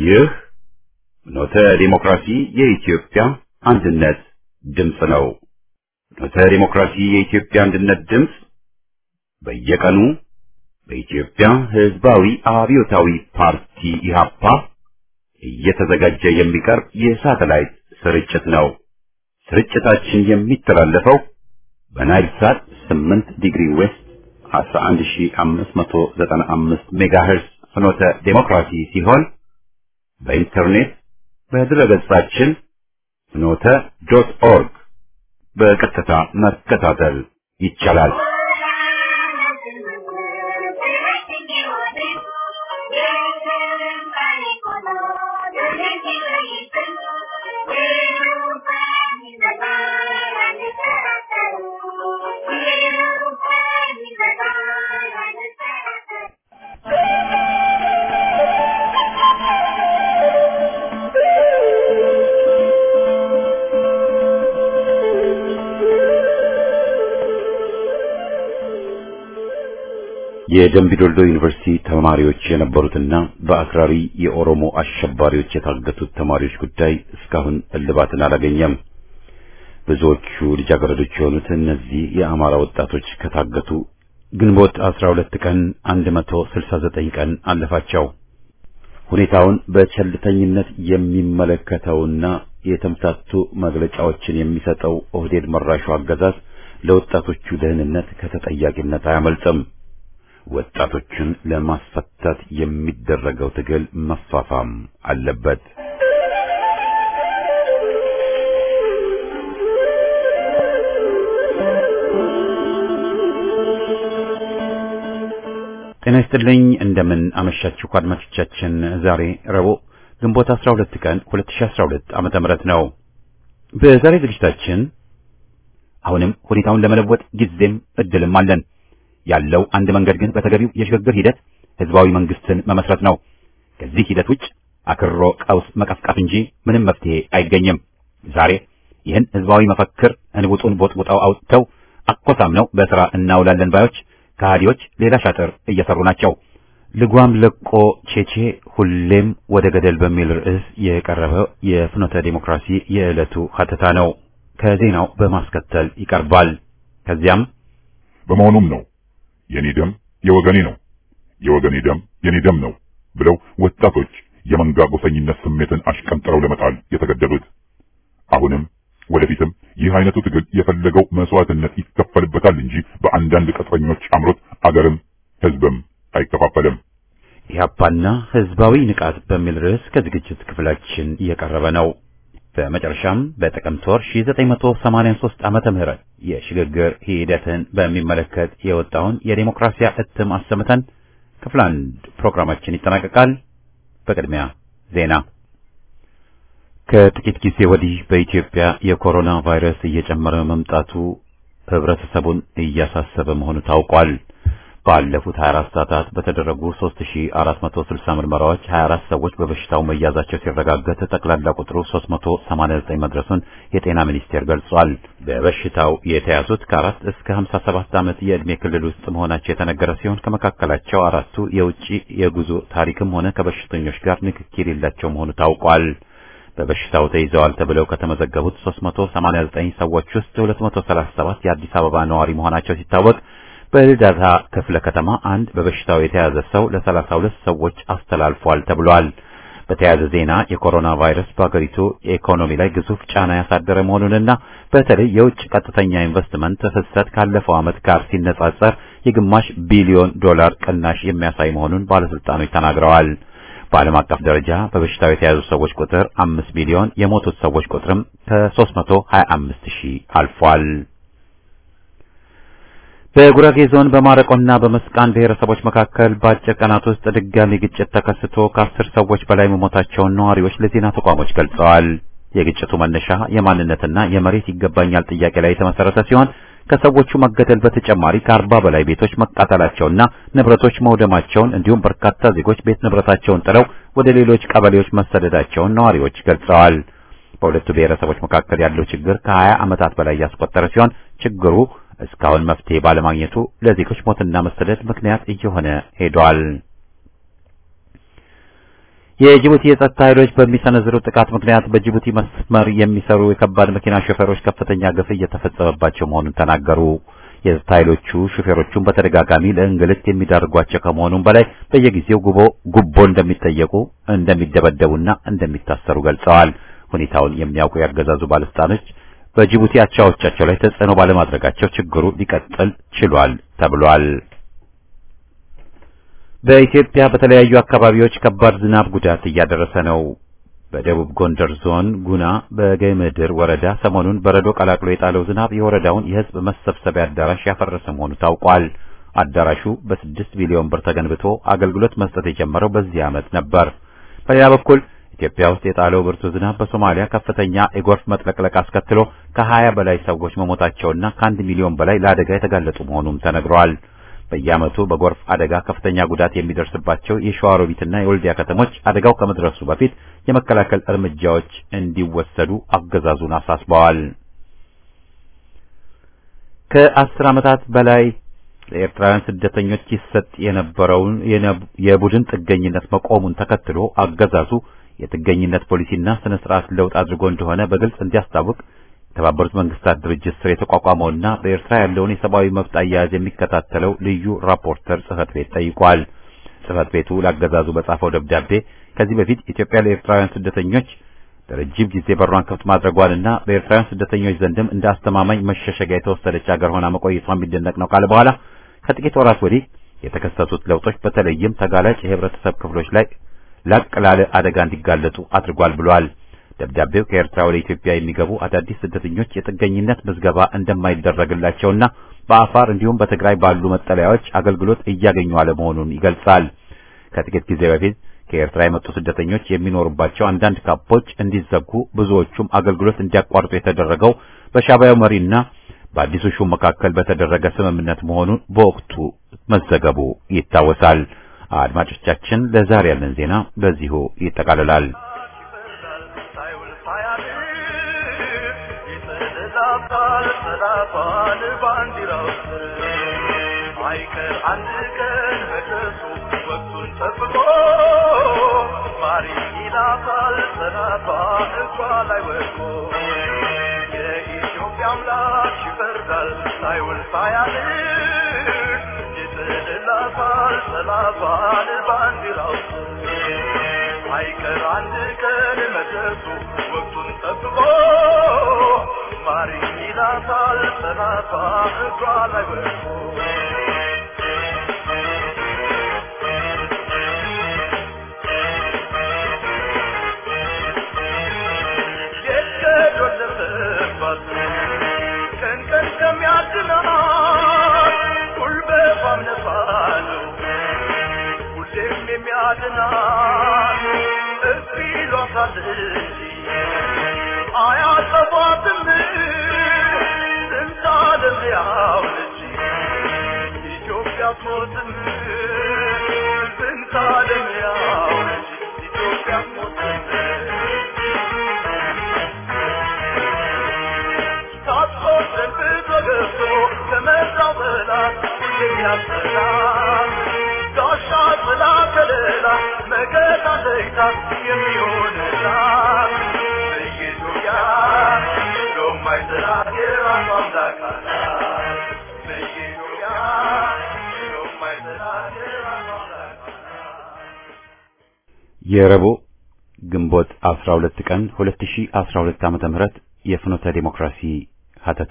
ይህ ኖተ ዲሞክራሲ የኢትዮጵያ አንድነት ድምፅ ነው። ኖተ ዲሞክራሲ የኢትዮጵያ አንድነት ድምፅ በየቀኑ በኢትዮጵያ ሕዝባዊ አብዮታዊ ፓርቲ ኢህአፓ እየተዘጋጀ የሚቀርብ የሳተላይት ስርጭት ነው። ስርጭታችን የሚተላለፈው በናይል ሳት 8 ዲግሪ ዌስት 11595 ሜጋሄርስ ፍኖተ ዴሞክራሲ ሲሆን በኢንተርኔት በድረገጻችን ፍኖተ ዶት ኦርግ በቀጥታ መከታተል ይቻላል። የደምቢዶልዶ ዩኒቨርሲቲ ተማሪዎች የነበሩትና በአክራሪ የኦሮሞ አሸባሪዎች የታገቱት ተማሪዎች ጉዳይ እስካሁን እልባትን አላገኘም። ብዙዎቹ ልጃገረዶች የሆኑት እነዚህ የአማራ ወጣቶች ከታገቱ ግንቦት 12 ቀን 169 ቀን አለፋቸው። ሁኔታውን በቸልተኝነት የሚመለከተውና የተምታቱ መግለጫዎችን የሚሰጠው ኦህዴድ መራሹ አገዛዝ ለወጣቶቹ ደህንነት ከተጠያቂነት አያመልጥም። ወጣቶችን ለማስፈታት የሚደረገው ትግል መፋፋም አለበት። ጤና ይስጥልኝ። እንደምን አመሻችሁ አድማጮቻችን። ዛሬ ረቡዕ ግንቦት 12 ቀን 2012 ዓመተ ምህረት ነው። በዛሬ ዝግጅታችን አሁንም ሁኔታውን ለመለወጥ ጊዜም እድልም አለን። ያለው አንድ መንገድ ግን በተገቢው የሽግግር ሂደት ህዝባዊ መንግስትን መመስረት ነው። ከዚህ ሂደት ውጭ አክሮ ቀውስ መቀስቀስ እንጂ ምንም መፍትሄ አይገኝም። ዛሬ ይህን ህዝባዊ መፈክር እንቡጡን ቦጥቡጣው አውጥተው አኮሳምነው በስራ እናውላለን ባዮች ከሃዲዎች ሌላ ሻጥር እየሰሩ ናቸው። ልጓም ለቆ ቼቼ ሁሌም ወደ ገደል በሚል ርዕስ የቀረበው የፍኖተ ዴሞክራሲ የዕለቱ ሀተታ ነው። ከዜናው በማስከተል ይቀርባል። ከዚያም በመሆኑም ነው የኔ ደም የወገኔ ነው፣ የወገኔ ደም የኔ ደም ነው ብለው ወጣቶች የመንጋ ጎሰኝነት ስሜትን አሽቀንጥረው ለመጣል የተገደዱት። አሁንም ወደፊትም ይህ አይነቱ ትግል የፈለገው መስዋዕትነት ይከፈልበታል እንጂ በአንዳንድ ቅጥረኞች አምሮት አገርም ህዝብም አይከፋፈልም። ኢህአፓና ህዝባዊ ንቃት በሚል ርዕስ ከዝግጅት ክፍላችን እየቀረበ ነው። በመጨረሻም በጥቅምት ወር 1983 ዓመተ ምህረት የሽግግር ሂደትን በሚመለከት የወጣውን የዴሞክራሲያ እትም አሰምተን ክፍል አንድ ፕሮግራማችን ይጠናቀቃል። በቅድሚያ ዜና። ከጥቂት ጊዜ ወዲህ በኢትዮጵያ የኮሮና ቫይረስ እየጨመረ መምጣቱ ህብረተሰቡን እያሳሰበ መሆኑ ታውቋል። ባለፉት 24 ሰዓታት በተደረጉ 3460 ምርመራዎች 24 ሰዎች በበሽታው መያዛቸው ሲረጋገጥ ጠቅላላ ቁጥሩ 389 መድረሱን የጤና ሚኒስቴር ገልጿል። በበሽታው የተያዙት ከአራት እስከ 57 ዓመት የዕድሜ ክልል ውስጥ መሆናቸው የተነገረ ሲሆን ከመካከላቸው አራቱ የውጭ የጉዞ ታሪክም ሆነ ከበሽተኞች ጋር ንክኪ የሌላቸው መሆኑ ታውቋል። በበሽታው ተይዘዋል ተብለው ከተመዘገቡት 389 ሰዎች ውስጥ 237 የአዲስ አበባ ነዋሪ መሆናቸው ሲታወቅ በልደታ ክፍለ ከተማ አንድ በበሽታው የተያዘ ሰው ለ32 ሰዎች አስተላልፏል ተብሏል። በተያያዘ ዜና የኮሮና ቫይረስ በአገሪቱ የኢኮኖሚ ላይ ግዙፍ ጫና ያሳደረ መሆኑንና በተለይ የውጭ ቀጥተኛ ኢንቨስትመንት ፍሰት ካለፈው ዓመት ጋር ሲነጻጸር የግማሽ ቢሊዮን ዶላር ቅናሽ የሚያሳይ መሆኑን ባለስልጣኖች ተናግረዋል። በዓለም አቀፍ ደረጃ በበሽታው የተያዙ ሰዎች ቁጥር 5 ሚሊዮን፣ የሞቱት ሰዎች ቁጥርም ከ325 ሺህ አልፏል። በጉራጌ ዞን በማረቆና በመስቃን ብሔረሰቦች መካከል በአጭር ቀናት ውስጥ ድጋሚ ግጭት ተከስቶ ከአስር ሰዎች በላይ መሞታቸውን ነዋሪዎች ለዜና ተቋሞች ገልጸዋል። የግጭቱ መነሻ የማንነትና የመሬት ይገባኛል ጥያቄ ላይ የተመሰረተ ሲሆን ከሰዎቹ መገደል በተጨማሪ ከአርባ በላይ ቤቶች መቃጠላቸውና ንብረቶች መውደማቸውን እንዲሁም በርካታ ዜጎች ቤት ንብረታቸውን ጥለው ወደ ሌሎች ቀበሌዎች መሰደዳቸውን ነዋሪዎች ገልጸዋል። በሁለቱ ብሔረሰቦች መካከል ያለው ችግር ከ20 ዓመታት በላይ ያስቆጠረ ሲሆን ችግሩ እስካሁን መፍትሄ ባለማግኘቱ ለዜጎች ሞትና መሰደድ ምክንያት እየሆነ ሄዷል። የጅቡቲ የጸጥታ ኃይሎች በሚሰነዝሩት ጥቃት ምክንያት በጅቡቲ መስመር የሚሰሩ የከባድ መኪና ሾፌሮች ከፍተኛ ግፍ እየተፈጸመባቸው መሆኑን ተናገሩ። የጸጥታ ኃይሎቹ ሾፌሮቹን በተደጋጋሚ ለእንግልት የሚዳርጓቸው ከመሆኑም በላይ በየጊዜው ጉቦ ጉቦ እንደሚጠየቁ እንደሚደበደቡና እንደሚታሰሩ ገልጸዋል። ሁኔታውን የሚያውቁ ያገዛዙ ባለስልጣኖች በጅቡቲ አቻዎቻቸው ላይ ተጽዕኖ ባለማድረጋቸው ችግሩ ሊቀጥል ችሏል ተብሏል። በኢትዮጵያ በተለያዩ አካባቢዎች ከባድ ዝናብ ጉዳት እያደረሰ ነው። በደቡብ ጎንደር ዞን ጉና በገምድር ወረዳ ሰሞኑን በረዶ ቀላቅሎ የጣለው ዝናብ የወረዳውን የሕዝብ መሰብሰቢያ አዳራሽ ያፈረሰ መሆኑ ታውቋል። አዳራሹ በስድስት ቢሊዮን ብር ተገንብቶ አገልግሎት መስጠት የጀመረው በዚህ ዓመት ነበር። በሌላ በኩል ኢትዮጵያ ውስጥ የጣለው ብርቱ ዝናብ በሶማሊያ ከፍተኛ የጎርፍ መጥለቅለቅ አስከትሎ ከሀያ በላይ ሰዎች መሞታቸውና ከአንድ ሚሊዮን በላይ ለአደጋ የተጋለጡ መሆኑም ተነግሯል። በየዓመቱ በጎርፍ አደጋ ከፍተኛ ጉዳት የሚደርስባቸው የሸዋሮቢትና የወልዲያ ከተሞች አደጋው ከመድረሱ በፊት የመከላከል እርምጃዎች እንዲወሰዱ አገዛዙን አሳስበዋል። ከአስር ዓመታት በላይ ለኤርትራውያን ስደተኞች ይሰጥ የነበረውን የቡድን ጥገኝነት መቆሙን ተከትሎ አገዛዙ የጥገኝነት ፖሊሲና ስነ ስርዓት ለውጥ አድርጎ እንደሆነ በግልጽ እንዲያስታውቅ የተባበሩት መንግስታት ድርጅት ስር የተቋቋመውና በኤርትራ ያለውን የሰብአዊ መብት አያያዝ የሚከታተለው ልዩ ራፖርተር ጽህፈት ቤት ጠይቋል። ጽህፈት ቤቱ ለአገዛዙ በጻፈው ደብዳቤ ከዚህ በፊት ኢትዮጵያ ለኤርትራውያን ስደተኞች ለረጅም ጊዜ በሯን ክፍት ማድረጓንና በኤርትራውያን ስደተኞች ዘንድም እንደ አስተማማኝ መሸሸጊያ የተወሰደች ሀገር ሆና መቆየቷ የሚደነቅ ነው ካለ በኋላ ከጥቂት ወራት ወዲህ የተከሰቱት ለውጦች በተለይም ተጋላጭ የህብረተሰብ ክፍሎች ላይ ላቅ ላለ አደጋ እንዲጋለጡ አድርጓል ብሏል። ደብዳቤው ከኤርትራ ወደ ኢትዮጵያ የሚገቡ አዳዲስ ስደተኞች የጥገኝነት ምዝገባ እንደማይደረግላቸውና በአፋር እንዲሁም በትግራይ ባሉ መጠለያዎች አገልግሎት እያገኙ አለመሆኑን ይገልጻል። ከጥቂት ጊዜ በፊት ከኤርትራ የመጡ ስደተኞች የሚኖሩባቸው አንዳንድ ካምፖች እንዲዘጉ፣ ብዙዎቹም አገልግሎት እንዲያቋርጡ የተደረገው በሻዕቢያው መሪና በአዲሱ ሹም መካከል በተደረገ ስምምነት መሆኑን በወቅቱ መዘገቡ ይታወሳል። አድማጮቻችን፣ ለዛሬ ያለን ዜና በዚሁ ይጠቃልላል። አይቀር አንድ ቀን መድረሱ ወቅቱን ጠብቆ ማሪ ይላታል ሰላቷ እንኳ ላይ ወድቆ የኢትዮጵያ አምላክ ይፈርዳል ሳይውል ሳያድር ይጥልላታል ሰላቷን ባንዲራው አይቀር አንድ ቀን መድረሱ ወቅቱን ጠብቆ ማሪ ይላታል ሰላቷ እንኳ ላይ ወድቆ ቀን ቀን ከሚያድናት ጉልበቷም ነፋለው ሁሌም የሚያድናት እርፍ ይሏታል እንጂ አያጠፏትም ስንት ዓለም ያውለች ኢትዮጵያ አትሞትም ስንት ዓለም ያውለች ኢትዮጵያ አትሞትም ተገብቶ ከመጣው በላት የሚያሰላት ጋሻ ጥላ ከለላ መከታ ለይታ የሚሆንላት በኢትዮጵያ የማይጠላት የራሷ አምላክ አላት በኢትዮጵያ የማይጠላት የራሷ አምላክ የረቡዕ ግንቦት 12 ቀን 2012 ዓመተ ምህረት የፍኖተ ዲሞክራሲ ሀተታ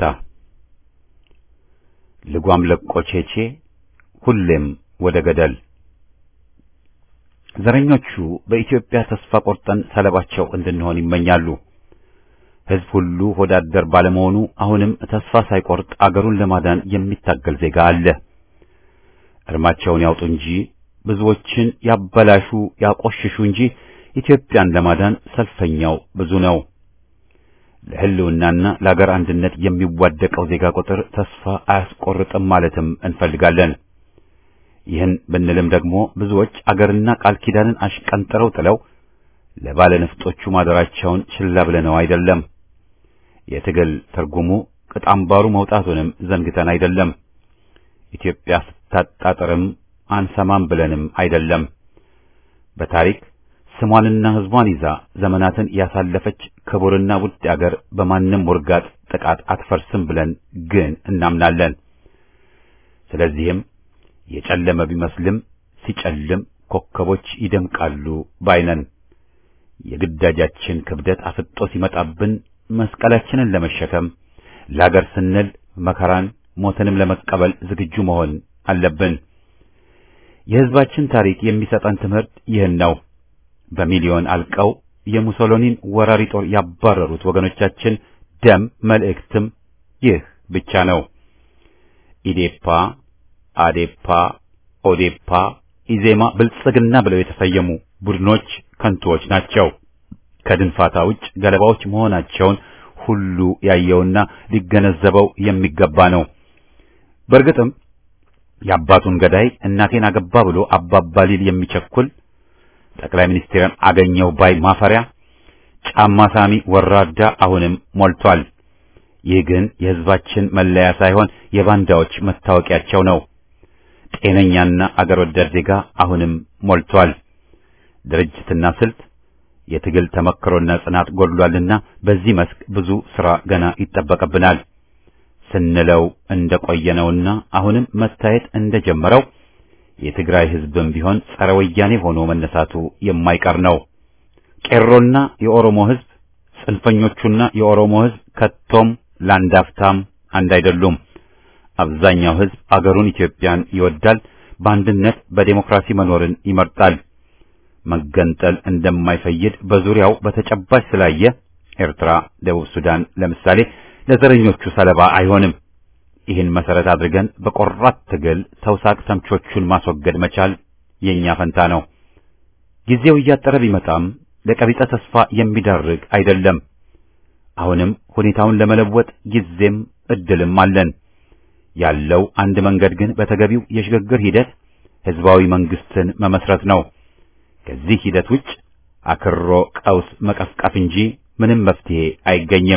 ልጓም ለቆ ቼቼ ሁሌም ወደ ገደል። ዘረኞቹ በኢትዮጵያ ተስፋ ቆርጠን ሰለባቸው እንድንሆን ይመኛሉ። ሕዝብ ሁሉ ሆዳደር ባለመሆኑ አሁንም ተስፋ ሳይቆርጥ አገሩን ለማዳን የሚታገል ዜጋ አለ። እርማቸውን ያውጡ እንጂ ብዙዎችን ያበላሹ ያቆሽሹ እንጂ ኢትዮጵያን ለማዳን ሰልፈኛው ብዙ ነው። ለሕልውናና ለአገር አንድነት የሚዋደቀው ዜጋ ቁጥር ተስፋ አያስቆርጥም ማለትም እንፈልጋለን። ይህን ብንልም ደግሞ ብዙዎች አገርና ቃል ኪዳንን አሽቀንጥረው ጥለው ለባለ ነፍጦቹ ማደራቸውን ችላ ብለነው አይደለም። የትግል ትርጉሙ ቅጥ አምባሩ መውጣቱንም ዘንግተን አይደለም። ኢትዮጵያ ስታጣጥርም አንሰማም ብለንም አይደለም። በታሪክ ስሟንና ሕዝቧን ይዛ ዘመናትን ያሳለፈች ክቡርና ውድ አገር በማንም ውርጋጥ ጥቃት አትፈርስም ብለን ግን እናምናለን። ስለዚህም የጨለመ ቢመስልም ሲጨልም ኮከቦች ይደምቃሉ ባይነን። የግዳጃችን ክብደት አፍጦ ሲመጣብን መስቀላችንን ለመሸከም ለአገር ስንል መከራን ሞትንም ለመቀበል ዝግጁ መሆን አለብን። የሕዝባችን ታሪክ የሚሰጠን ትምህርት ይህን ነው። በሚሊዮን አልቀው የሙሶሎኒን ወራሪ ጦር ያባረሩት ወገኖቻችን ደም መልእክትም ይህ ብቻ ነው። ኢዴፓ፣ አዴፓ፣ ኦዴፓ፣ ኢዜማ፣ ብልጽግና ብለው የተሰየሙ ቡድኖች ከንቱዎች ናቸው። ከድንፋታ ውጭ ገለባዎች መሆናቸውን ሁሉ ያየውና ሊገነዘበው የሚገባ ነው። በእርግጥም የአባቱን ገዳይ እናቴን አገባ ብሎ አባባ ሊል የሚቸኩል ጠቅላይ ሚኒስትርን አገኘው ባይ ማፈሪያ ጫማ ሳሚ ወራዳ አሁንም ሞልቷል። ይህ ግን የሕዝባችን መለያ ሳይሆን የባንዳዎች መታወቂያቸው ነው። ጤነኛና አገር ወዳድ ዜጋ አሁንም ሞልቷል። ድርጅትና ስልት የትግል ተመክሮና ጽናት ጎድሏልና በዚህ መስክ ብዙ ሥራ ገና ይጠበቅብናል ስንለው እንደቆየነውና አሁንም መታየት እንደጀመረው የትግራይ ሕዝብም ቢሆን ጸረ ወያኔ ሆኖ መነሳቱ የማይቀር ነው። ቄሮና የኦሮሞ ሕዝብ፣ ጽንፈኞቹና የኦሮሞ ሕዝብ ከቶም ላንዳፍታም አንድ አይደሉም። አብዛኛው ሕዝብ አገሩን ኢትዮጵያን ይወዳል፣ በአንድነት በዴሞክራሲ መኖርን ይመርጣል። መገንጠል እንደማይፈይድ በዙሪያው በተጨባጭ ስላየ ኤርትራ፣ ደቡብ ሱዳን ለምሳሌ ለዘረኞቹ ሰለባ አይሆንም። ይህን መሰረት አድርገን በቆራት ትግል ተውሳክ ተምቾቹን ማስወገድ መቻል የኛ ፈንታ ነው። ጊዜው እያጠረ ቢመጣም ለቀቢጸ ተስፋ የሚዳርግ አይደለም። አሁንም ሁኔታውን ለመለወጥ ጊዜም እድልም አለን። ያለው አንድ መንገድ ግን በተገቢው የሽግግር ሂደት ህዝባዊ መንግስትን መመስረት ነው። ከዚህ ሂደት ውጭ አክሮ ቀውስ መቀፍቀፍ እንጂ ምንም መፍትሄ አይገኝም።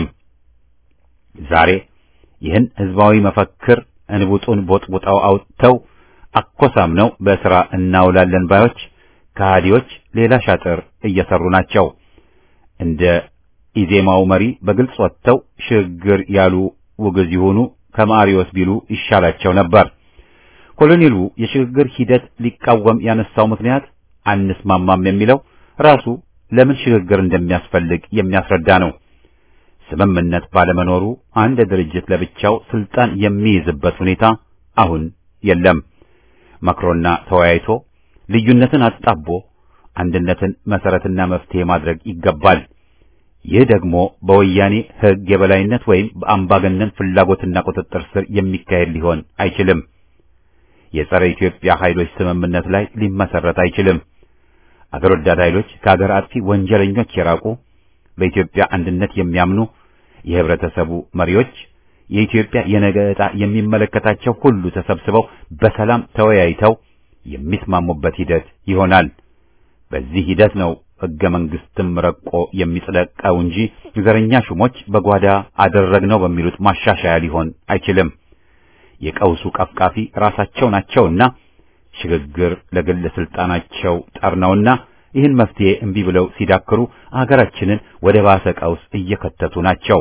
ዛሬ ይህን ህዝባዊ መፈክር እንቡጡን ቦጥቡጣው አውጥተው አኮሳምነው በሥራ እናውላለን ባዮች ከሃዲዎች ሌላ ሻጥር እየሰሩ ናቸው። እንደ ኢዜማው መሪ በግልጽ ወጥተው ሽግግር ያሉ ውግዝ ይሆኑ ከማሪዎስ ቢሉ ይሻላቸው ነበር። ኮሎኔሉ የሽግግር ሂደት ሊቃወም ያነሳው ምክንያት አንስማማም የሚለው ራሱ ለምን ሽግግር እንደሚያስፈልግ የሚያስረዳ ነው። ስምምነት ባለመኖሩ አንድ ድርጅት ለብቻው ስልጣን የሚይዝበት ሁኔታ አሁን የለም። መክሮና ተወያይቶ ልዩነትን አጣቦ አንድነትን መሰረትና መፍትሄ ማድረግ ይገባል። ይህ ደግሞ በወያኔ ሕግ የበላይነት ወይም በአምባገነን ፍላጎትና ቁጥጥር ስር የሚካሄድ ሊሆን አይችልም። የጸረ ኢትዮጵያ ኃይሎች ስምምነት ላይ ሊመሰረት አይችልም። አገር ወዳድ ኃይሎች ከአገር አጥፊ ወንጀለኞች የራቁ በኢትዮጵያ አንድነት የሚያምኑ የህብረተሰቡ መሪዎች የኢትዮጵያ የነገ ዕጣ የሚመለከታቸው ሁሉ ተሰብስበው በሰላም ተወያይተው የሚስማሙበት ሂደት ይሆናል። በዚህ ሂደት ነው ሕገ መንግስትም ረቆ የሚጸድቀው እንጂ ዘረኛ ሹሞች በጓዳ አደረግነው በሚሉት ማሻሻያ ሊሆን አይችልም። የቀውሱ ቀፍቃፊ ራሳቸው ናቸውና ሽግግር ለግል ስልጣናቸው ጠርነውና ይህን መፍትሄ እምቢ ብለው ሲዳክሩ አገራችንን ወደ ባሰ ቀውስ እየከተቱ ናቸው።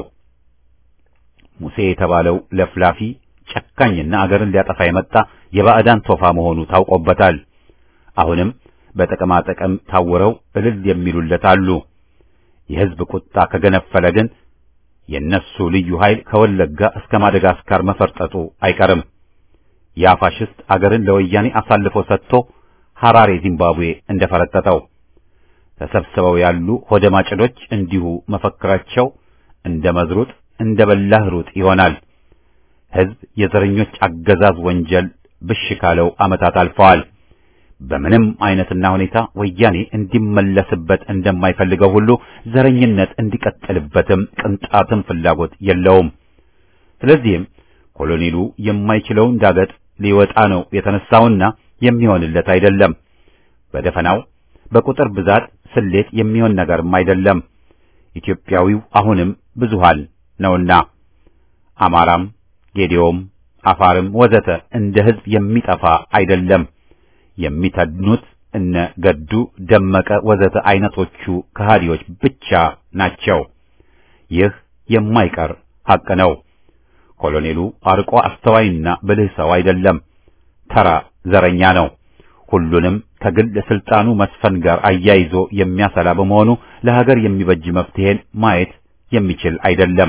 ሙሴ የተባለው ለፍላፊ ጨካኝና አገርን ሊያጠፋ የመጣ የባዕዳን ቶፋ መሆኑ ታውቆበታል። አሁንም በጥቅማ ጥቅም ታውረው እልል የሚሉለት አሉ። የሕዝብ ቁጣ ከገነፈለ ግን የነሱ ልዩ ኃይል ከወለጋ እስከ ማደጋስካር መፈርጠጡ አይቀርም። ያ ፋሽስት አገርን ለወያኔ አሳልፎ ሰጥቶ ሐራሬ ዚምባብዌ እንደፈረጠጠው ተሰብስበው ያሉ ሆደ ማጭዶች እንዲሁ መፈክራቸው እንደ መዝሩጥ እንደ በላህ ሩጥ ይሆናል። ሕዝብ የዘረኞች አገዛዝ ወንጀል ብሽ ካለው ዓመታት አልፈዋል። በምንም አይነትና ሁኔታ ወያኔ እንዲመለስበት እንደማይፈልገው ሁሉ ዘረኝነት እንዲቀጥልበትም ቅንጣትም ፍላጎት የለውም። ስለዚህም ኮሎኔሉ የማይችለውን ዳገት ሊወጣ ነው የተነሳውና የሚሆንለት አይደለም። በደፈናው በቁጥር ብዛት ስሌት የሚሆን ነገርም አይደለም። ኢትዮጵያዊው አሁንም ብዙሃን ነውና አማራም፣ ጌዴዎም፣ አፋርም ወዘተ እንደ ሕዝብ የሚጠፋ አይደለም። የሚተድኑት እነ ገዱ ደመቀ ወዘተ አይነቶቹ ከሃዲዎች ብቻ ናቸው። ይህ የማይቀር ሐቅ ነው። ኮሎኔሉ አርቆ አስተዋይና ብልህ ሰው አይደለም። ተራ ዘረኛ ነው። ሁሉንም ከግል ስልጣኑ መስፈን ጋር አያይዞ የሚያሰላ በመሆኑ ለሀገር የሚበጅ መፍትሄን ማየት የሚችል አይደለም።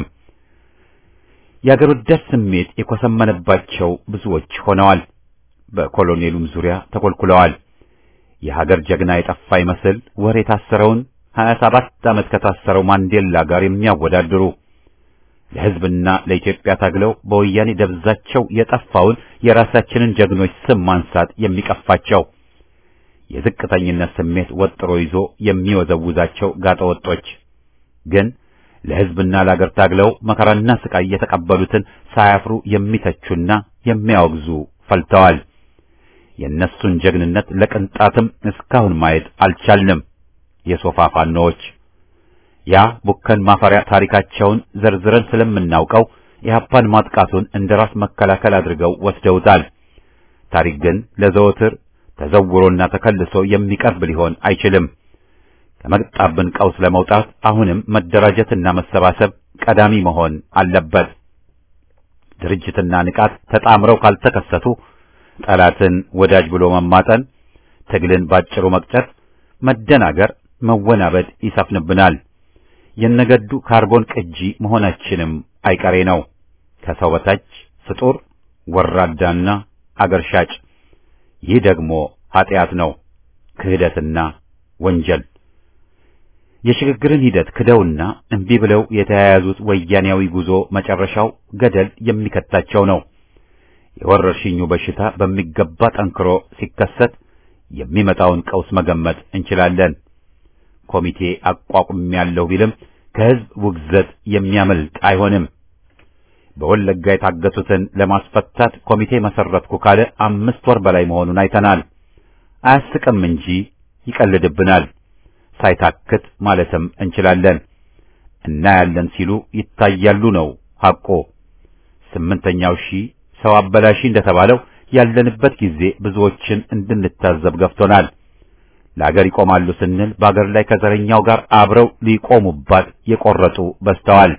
የአገር ወዳድ ስሜት የኮሰመነባቸው ብዙዎች ሆነዋል። በኮሎኔሉም ዙሪያ ተኮልኩለዋል። የሀገር ጀግና የጠፋ ይመስል ወር የታሰረውን 27 ዓመት ከታሰረው ማንዴላ ጋር የሚያወዳድሩ ለሕዝብና ለኢትዮጵያ ታግለው በወያኔ ደብዛቸው የጠፋውን የራሳችንን ጀግኖች ስም ማንሳት የሚቀፋቸው የዝቅተኝነት ስሜት ወጥሮ ይዞ የሚወዘውዛቸው ጋጠወጦች ግን ለሕዝብና ለአገር ታግለው መከራና ስቃይ የተቀበሉትን ሳያፍሩ የሚተቹና የሚያወግዙ ፈልተዋል። የእነሱን ጀግንነት ለቅንጣትም እስካሁን ማየት አልቻልንም። የሶፋ ፋኖዎች ያ ቡከን ማፈሪያ ታሪካቸውን ዘርዝረን ስለምናውቀው የሀፓን ማጥቃቱን እንደ ራስ መከላከል አድርገው ወስደውታል። ታሪክ ግን ለዘወትር ተዘውሮና ተከልሶ የሚቀርብ ሊሆን አይችልም። ከመጣብን ቀውስ ለመውጣት አሁንም መደራጀትና መሰባሰብ ቀዳሚ መሆን አለበት። ድርጅትና ንቃት ተጣምረው ካልተከሰቱ ጠላትን ወዳጅ ብሎ መማጠን፣ ትግልን ባጭሩ መቅጨት፣ መደናገር፣ መወናበድ ይሰፍንብናል። የነገዱ ካርቦን ቅጂ መሆናችንም አይቀሬ ነው። ከሰው በታች ፍጡር ወራዳና አገር ሻጭ። ይህ ደግሞ ኃጢአት ነው፣ ክህደትና ወንጀል። የሽግግርን ሂደት ክደውና እምቢ ብለው የተያያዙት ወያኔያዊ ጉዞ መጨረሻው ገደል የሚከታቸው ነው። የወረርሽኙ በሽታ በሚገባ ጠንክሮ ሲከሰት የሚመጣውን ቀውስ መገመት እንችላለን። ኮሚቴ አቋቁሜያለሁ ቢልም ከሕዝብ ውግዘት የሚያመልጥ አይሆንም። በወለጋ የታገቱትን ለማስፈታት ኮሚቴ መሰረትኩ ካለ አምስት ወር በላይ መሆኑን አይተናል። አያስቅም እንጂ ይቀልድብናል። ሳይታክት ማለትም እንችላለን። እናያለን ሲሉ ይታያሉ ነው ሐቆ። ስምንተኛው ሺህ ሰው አበላሺ እንደተባለው ያለንበት ጊዜ ብዙዎችን እንድንታዘብ ገፍቶናል። ለአገር ይቆማሉ ስንል በአገር ላይ ከዘረኛው ጋር አብረው ሊቆሙባት የቆረጡ በዝተዋል።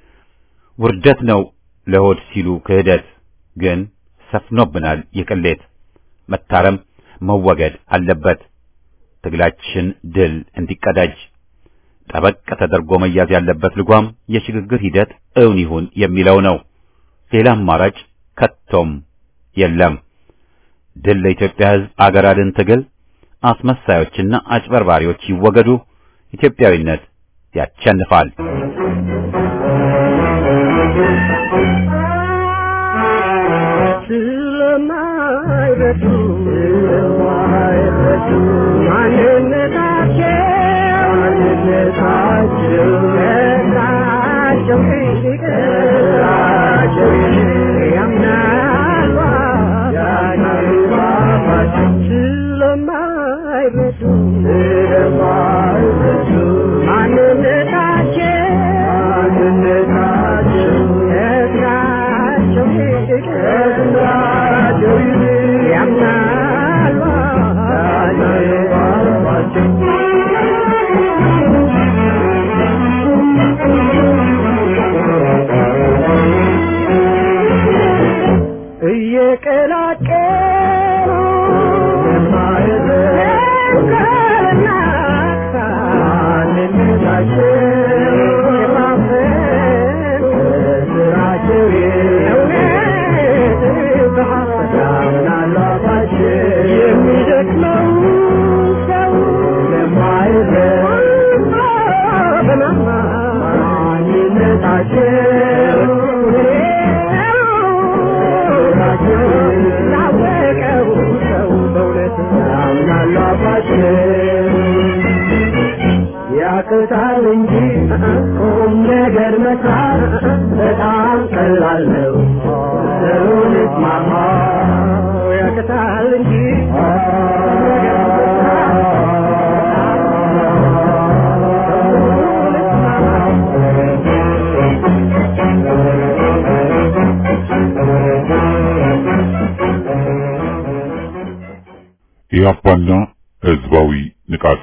ውርደት ነው ለሆድ ሲሉ ክህደት ግን ሰፍኖብናል። የቅሌት መታረም መወገድ አለበት። ትግላችን ድል እንዲቀዳጅ ጠበቅ ተደርጎ መያዝ ያለበት ልጓም የሽግግር ሂደት እውን ይሁን የሚለው ነው። ሌላ አማራጭ ከቶም የለም። ድል ለኢትዮጵያ ሕዝብ አገር አድን ትግል። አስመሳዮችና አጭበርባሪዎች ይወገዱ። ኢትዮጵያዊነት ያቸንፋል። ስለማይረዱ ስለማይረዱ ማንነታቸው ማንነታቸው ከስራቸው ይልቅ ከስራቸው ይልቅ ያምናሉ ያምናሉ ስለማይረዱ ስለማይረዱ ማንነታቸው ማንነታቸው ከስራቸው ይልቅ ከስራቸው ይልቅ ያምናሉ እየቀላቀሉ መንከርና የማፈን ስራቸው እውነት በሐሰት የሚደክመው ሰው ላወቀው ሰው በእውነት ያቅታል እንጂ ቁም ነገር መስራት በጣም ቀላል ነው። ሰውን እስማማ ያቅታል እንጂ ቁም ነገር ኢህአፓና ህዝባዊ ንቃት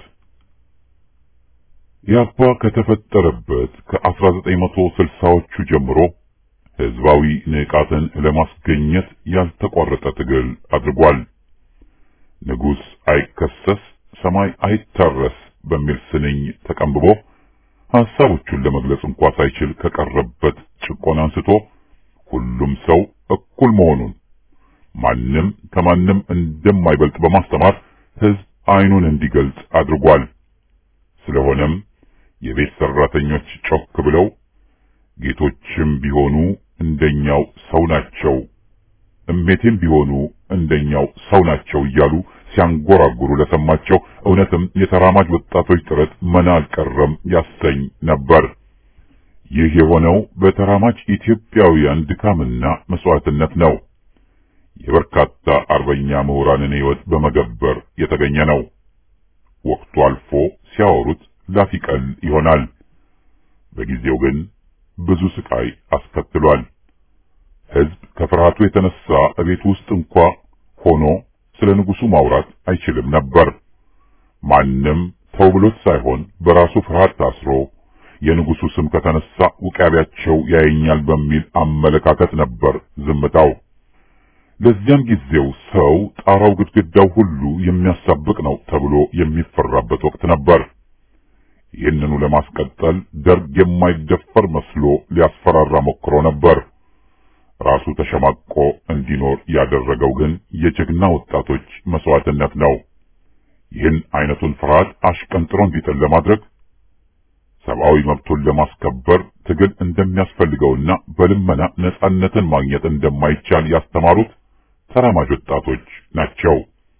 ኢህአፓ ከተፈጠረበት ከ1960ዎቹ ጀምሮ ህዝባዊ ንቃትን ለማስገኘት ያልተቋረጠ ትግል አድርጓል። ንጉሥ አይከሰስ ሰማይ አይታረስ በሚል ስንኝ ተቀንብቦ ሐሳቦቹን ለመግለጽ እንኳ ሳይችል ከቀረበት ጭቆና አንስቶ ሁሉም ሰው እኩል መሆኑን ማንም ከማንም እንደማይበልጥ በማስተማር ህዝብ አይኑን እንዲገልጽ አድርጓል። ስለሆነም የቤት ሰራተኞች ጮክ ብለው ጌቶችም ቢሆኑ እንደኛው ሰው ናቸው፣ እሜቴም ቢሆኑ እንደኛው ሰው ናቸው እያሉ ሲያንጎራጉሩ ለሰማቸው እውነትም የተራማጅ ወጣቶች ጥረት መና አልቀረም ያሰኝ ነበር። ይህ የሆነው በተራማጅ ኢትዮጵያውያን ድካምና መስዋዕትነት ነው። የበርካታ አርበኛ ምሁራንን ሕይወት በመገበር የተገኘ ነው። ወቅቱ አልፎ ሲያወሩት ላፊቀል ይሆናል። በጊዜው ግን ብዙ ስቃይ አስከትሏል። ህዝብ ከፍርሃቱ የተነሳ እቤት ውስጥ እንኳ ሆኖ ስለ ንጉሱ ማውራት አይችልም ነበር። ማንም ተው ብሎት ሳይሆን በራሱ ፍርሃት ታስሮ የንጉሱ ስም ከተነሳ ውቃቢያቸው ያየኛል በሚል አመለካከት ነበር ዝምታው። ለዚያም ጊዜው ሰው ጣራው ግድግዳው ሁሉ የሚያሳብቅ ነው ተብሎ የሚፈራበት ወቅት ነበር። ይህንኑ ለማስቀጠል ደርግ የማይደፈር መስሎ ሊያስፈራራ ሞክሮ ነበር። ራሱ ተሸማቆ እንዲኖር ያደረገው ግን የጀግና ወጣቶች መስዋዕትነት ነው። ይህን አይነቱን ፍርሃት አሽቀንጥሮ እንዲጥል ለማድረግ ሰብአዊ መብቱን ለማስከበር ትግል እንደሚያስፈልገውና በልመና ነጻነትን ማግኘት እንደማይቻል ያስተማሩት ተራማጅ ወጣቶች ናቸው።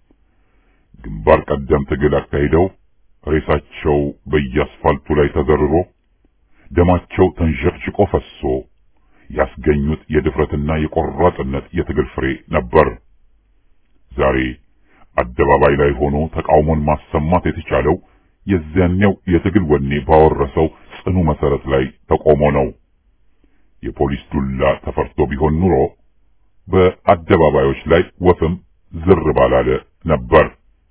ግንባር ቀደም ትግል አካሂደው ሬሳቸው በየአስፋልቱ ላይ ተዘርሮ ደማቸው ተንዠርጭቆ ፈሶ ያስገኙት የድፍረትና የቆራጥነት የትግል ፍሬ ነበር። ዛሬ አደባባይ ላይ ሆኖ ተቃውሞን ማሰማት የተቻለው የዚያኔው የትግል ወኔ ባወረሰው ጽኑ መሰረት ላይ ተቆሞ ነው። የፖሊስ ዱላ ተፈርቶ ቢሆን ኑሮ በአደባባዮች ላይ ወፍም ዝር ባላለ ነበር።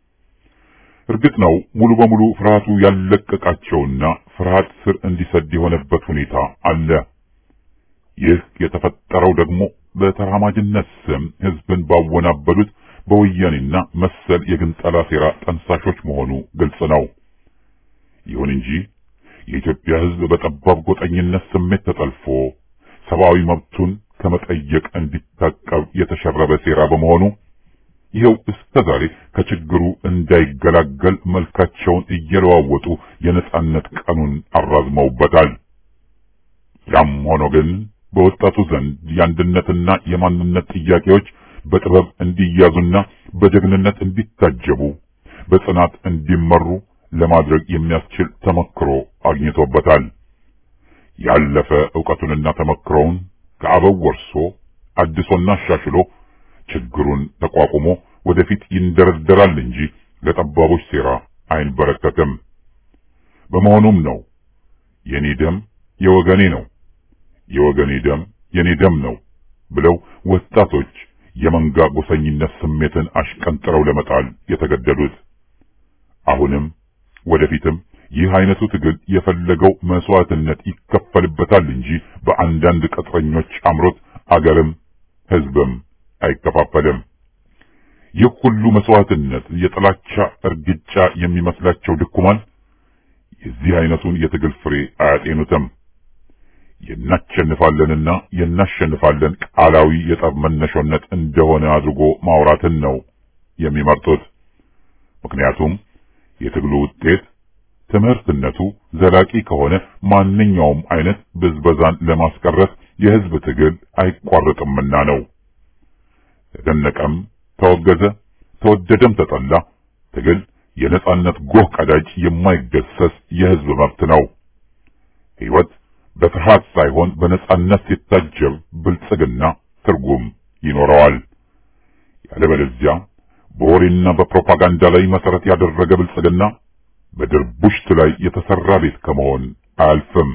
እርግጥ ነው ሙሉ በሙሉ ፍርሃቱ ያለቀቃቸውና ፍርሃት ስር እንዲሰድ የሆነበት ሁኔታ አለ። ይህ የተፈጠረው ደግሞ በተራማጅነት ስም ህዝብን ባወናበዱት በወያኔና መሰል የግንጠላ ሴራ ጠንሳሾች መሆኑ ግልጽ ነው። ይሁን እንጂ የኢትዮጵያ ህዝብ በጠባብ ጎጠኝነት ስሜት ተጠልፎ ሰብአዊ መብቱን ከመጠየቅ እንዲታቀብ የተሸረበ ሴራ በመሆኑ ይኸው እስከ ዛሬ ከችግሩ እንዳይገላገል መልካቸውን እየለዋወጡ የነጻነት ቀኑን አራዝመውበታል። ያም ሆኖ ግን በወጣቱ ዘንድ የአንድነትና የማንነት ጥያቄዎች በጥበብ እንዲያዙና በጀግንነት እንዲታጀቡ በጽናት እንዲመሩ ለማድረግ የሚያስችል ተመክሮ አግኝቶበታል። ያለፈ ዕውቀቱንና ተመክሮውን ከአበው ወርሶ አድሶና አሻሽሎ ችግሩን ተቋቁሞ ወደፊት ይንደረደራል እንጂ ለጠባቦች ሴራ አይንበረከትም። በመሆኑም ነው የኔ ደም የወገኔ ነው፣ የወገኔ ደም የኔ ደም ነው ብለው ወጣቶች የመንጋ ጎሰኝነት ስሜትን አሽቀንጥረው ለመጣል የተገደዱት። አሁንም ወደፊትም ይህ አይነቱ ትግል የፈለገው መስዋዕትነት ይከፈልበታል እንጂ በአንዳንድ ቅጥረኞች አምሮት አገርም ሕዝብም አይከፋፈልም። ይህ ሁሉ መስዋዕትነት የጥላቻ እርግጫ የሚመስላቸው ድኩማን የዚህ አይነቱን የትግል ፍሬ አያጤኑትም። የናሸንፋለንና የናሸንፋለን ቃላዊ የጠብ መነሾነት እንደሆነ አድርጎ ማውራትን ነው የሚመርጡት። ምክንያቱም የትግሉ ውጤት ትምህርትነቱ ዘላቂ ከሆነ ማንኛውም አይነት ብዝበዛን ለማስቀረት የህዝብ ትግል አይቋረጥምና ነው። ተደነቀም፣ ተወገዘ፣ ተወደደም ተጠላ ትግል የነጻነት ጎህ ቀዳጅ የማይገሰስ የህዝብ መብት ነው። ሕይወት በፍርሃት ሳይሆን በነጻነት ሲታጀብ ብልጽግና ትርጉም ይኖረዋል። ያለበለዚያ በወሬና በፕሮፓጋንዳ ላይ መሰረት ያደረገ ብልጽግና በድርቡሽት ላይ የተሰራ ቤት ከመሆን አያልፍም።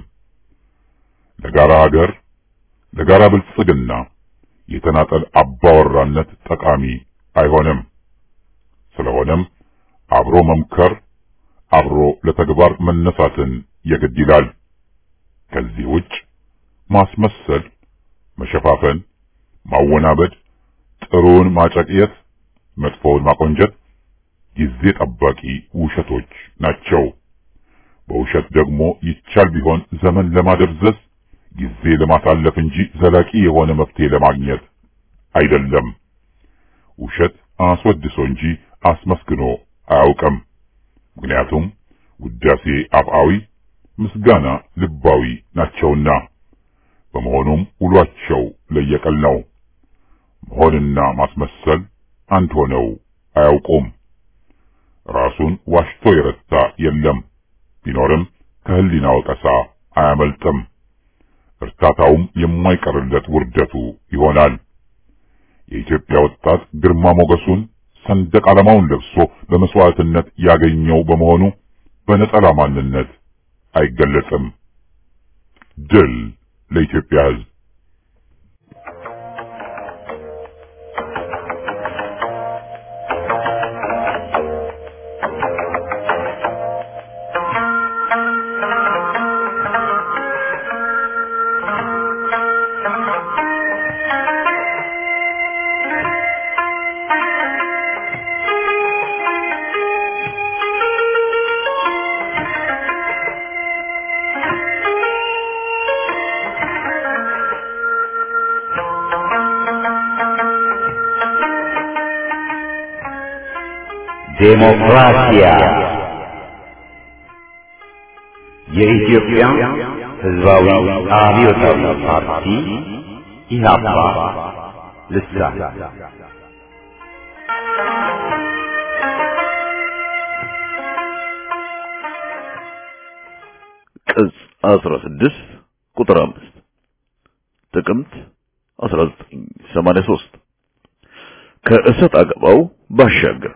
ለጋራ ሀገር፣ ለጋራ ብልጽግና የተናጠል አባወራነት ጠቃሚ አይሆንም። ስለሆነም አብሮ መምከር፣ አብሮ ለተግባር መነሳትን የግድ ይላል። ከዚህ ውጭ ማስመሰል፣ መሸፋፈን፣ ማወናበድ፣ ጥሩውን ማጨቅየት፣ መጥፎውን ማቆንጀት ጊዜ ጠባቂ ውሸቶች ናቸው። በውሸት ደግሞ ይቻል ቢሆን ዘመን ለማደብዘዝ ጊዜ ለማሳለፍ እንጂ ዘላቂ የሆነ መፍትሄ ለማግኘት አይደለም። ውሸት አስወድሶ እንጂ አስመስግኖ አያውቅም። ምክንያቱም ውዳሴ አፍአዊ፣ ምስጋና ልባዊ ናቸውና። በመሆኑም ውሏቸው ለየቀል ነው። መሆንና ማስመሰል አንድ ሆነው አያውቁም። ራሱን ዋሽቶ የረታ የለም። ቢኖርም ከህሊና ወቀሳ አያመልጥም። እርታታውም የማይቀርለት ውርደቱ ይሆናል። የኢትዮጵያ ወጣት ግርማ ሞገሱን ሰንደቅ ዓላማውን ለብሶ በመስዋዕትነት ያገኘው በመሆኑ በነጠላ ማንነት አይገለጽም። ድል ለኢትዮጵያ ሕዝብ! ዴሞክራሲያ የኢትዮጵያ ሕዝባዊ አብዮታዊ ፓርቲ ኢህአፓ ልሳን ቅጽ 16 ቁጥር 5 ጥቅምት 1983 ከእሰጥ አገባው ባሻገር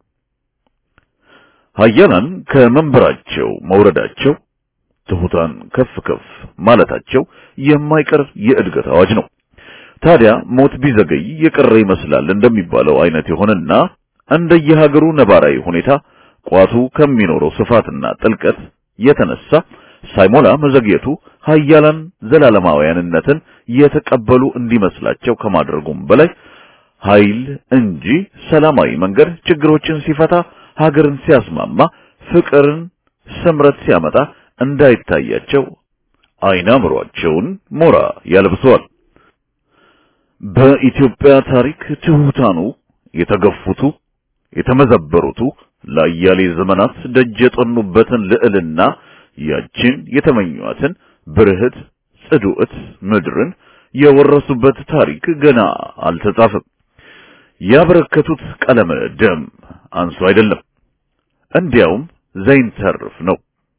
ሀያላን ከመንበራቸው መውረዳቸው ትሑታን ከፍ ከፍ ማለታቸው የማይቀር የእድገት አዋጅ ነው። ታዲያ ሞት ቢዘገይ የቀረ ይመስላል እንደሚባለው አይነት የሆነና እንደየሀገሩ ነባራዊ ሁኔታ ቋቱ ከሚኖረው ስፋትና ጥልቀት የተነሳ ሳይሞላ መዘግየቱ ሀያላን ዘላለማውያንነትን የተቀበሉ እንዲመስላቸው ከማድረጉም በላይ ኃይል እንጂ ሰላማዊ መንገድ ችግሮችን ሲፈታ ሀገርን ሲያስማማ ፍቅርን ስምረት ሲያመጣ እንዳይታያቸው አይነ አእምሯቸውን ሞራ ያለብሰዋል። በኢትዮጵያ ታሪክ ትሑታኑ የተገፉቱ የተመዘበሩቱ ለአያሌ ዘመናት ደጅ የጠኑበትን ልዕልና ያችን የተመኟትን ብርህት ጽዱዕት ምድርን የወረሱበት ታሪክ ገና አልተጻፈም። ያበረከቱት ቀለመ ደም አንሱ አይደለም፣ እንዲያውም ዘይንተርፍ ነው።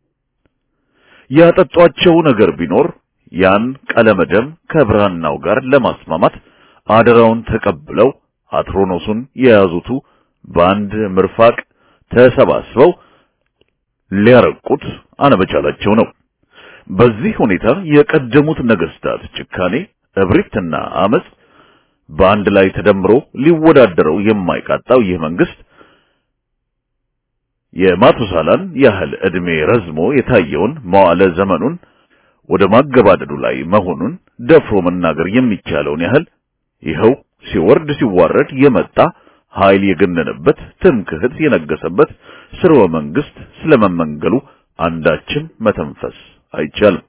ያጠጧቸው ነገር ቢኖር ያን ቀለመ ደም ከብራናው ጋር ለማስማማት አደራውን ተቀብለው አትሮኖሱን የያዙቱ በአንድ ምርፋቅ ተሰባስበው ሊያረቁት አለመቻላቸው ነው። በዚህ ሁኔታ የቀደሙት ነገስታት ጭካኔ፣ እብሪትና አመጽ በአንድ ላይ ተደምሮ ሊወዳደረው የማይቃጣው ይህ መንግስት የማቱሳላን ያህል ዕድሜ ረዝሞ የታየውን መዋዕለ ዘመኑን ወደ ማገባደዱ ላይ መሆኑን ደፍሮ መናገር የሚቻለውን ያህል ይኸው ሲወርድ ሲዋረድ የመጣ ኃይል የገነነበት ትምክህት የነገሰበት ስርወ መንግስት ስለመመንገሉ አንዳችም መተንፈስ አይቻልም።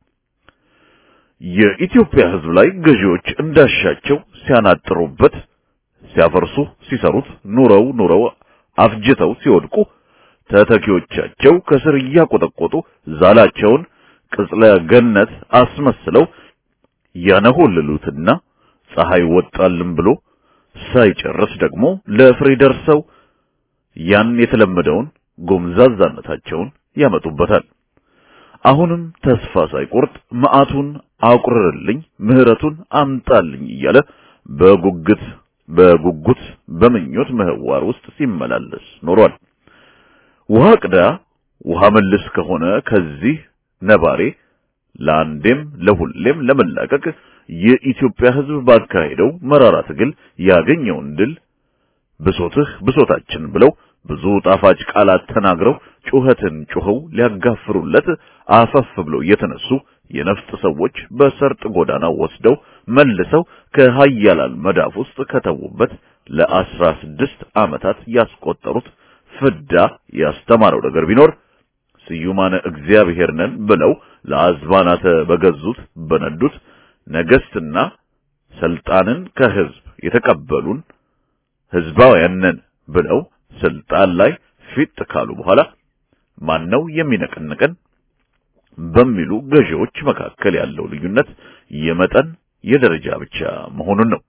የኢትዮጵያ ሕዝብ ላይ ገዢዎች እንዳሻቸው ሲያናጥሩበት፣ ሲያፈርሱ፣ ሲሰሩት ኑረው ኑረው አፍጅተው ሲወድቁ ተተኪዎቻቸው ከስር እያቆጠቆጡ ዛላቸውን ቅጽለ ገነት አስመስለው ያነሆልሉትና ፀሐይ ወጣልን ብሎ ሳይጨርስ ደግሞ ለፍሬ ደርሰው ያን የተለመደውን ጎምዛዛነታቸውን ያመጡበታል። አሁንም ተስፋ ሳይቆርጥ መዓቱን አቁርርልኝ፣ ምህረቱን አምጣልኝ እያለ በጉጉት በጉጉት በምኞት ምህዋር ውስጥ ሲመላለስ ኖሯል። ውሃ ቅዳ ውሃ መልስ ከሆነ ከዚህ ነባሬ ለአንዴም ለሁሌም ለመላቀቅ የኢትዮጵያ ሕዝብ ባካሄደው መራራ ትግል ያገኘውን ድል ብሶትህ ብሶታችን ብለው ብዙ ጣፋጭ ቃላት ተናግረው ጩኸትን ጩኸው ሊያጋፍሩለት አፈፍ ብለው የተነሱ የነፍጥ ሰዎች በሰርጥ ጎዳና ወስደው መልሰው ከሀያላን መዳፍ ውስጥ ከተዉበት ለአስራ ስድስት ዓመታት ያስቆጠሩት ፍዳ ያስተማረው ነገር ቢኖር ስዩማነ እግዚአብሔር ነን ብለው ለአዝባናተ በገዙት በነዱት ነገስትና ስልጣንን ከህዝብ የተቀበሉን ህዝባውያን ነን ብለው ስልጣን ላይ ፊት ካሉ በኋላ ማነው የሚነቀንቀን በሚሉ ገዢዎች መካከል ያለው ልዩነት የመጠን የደረጃ ብቻ መሆኑን ነው።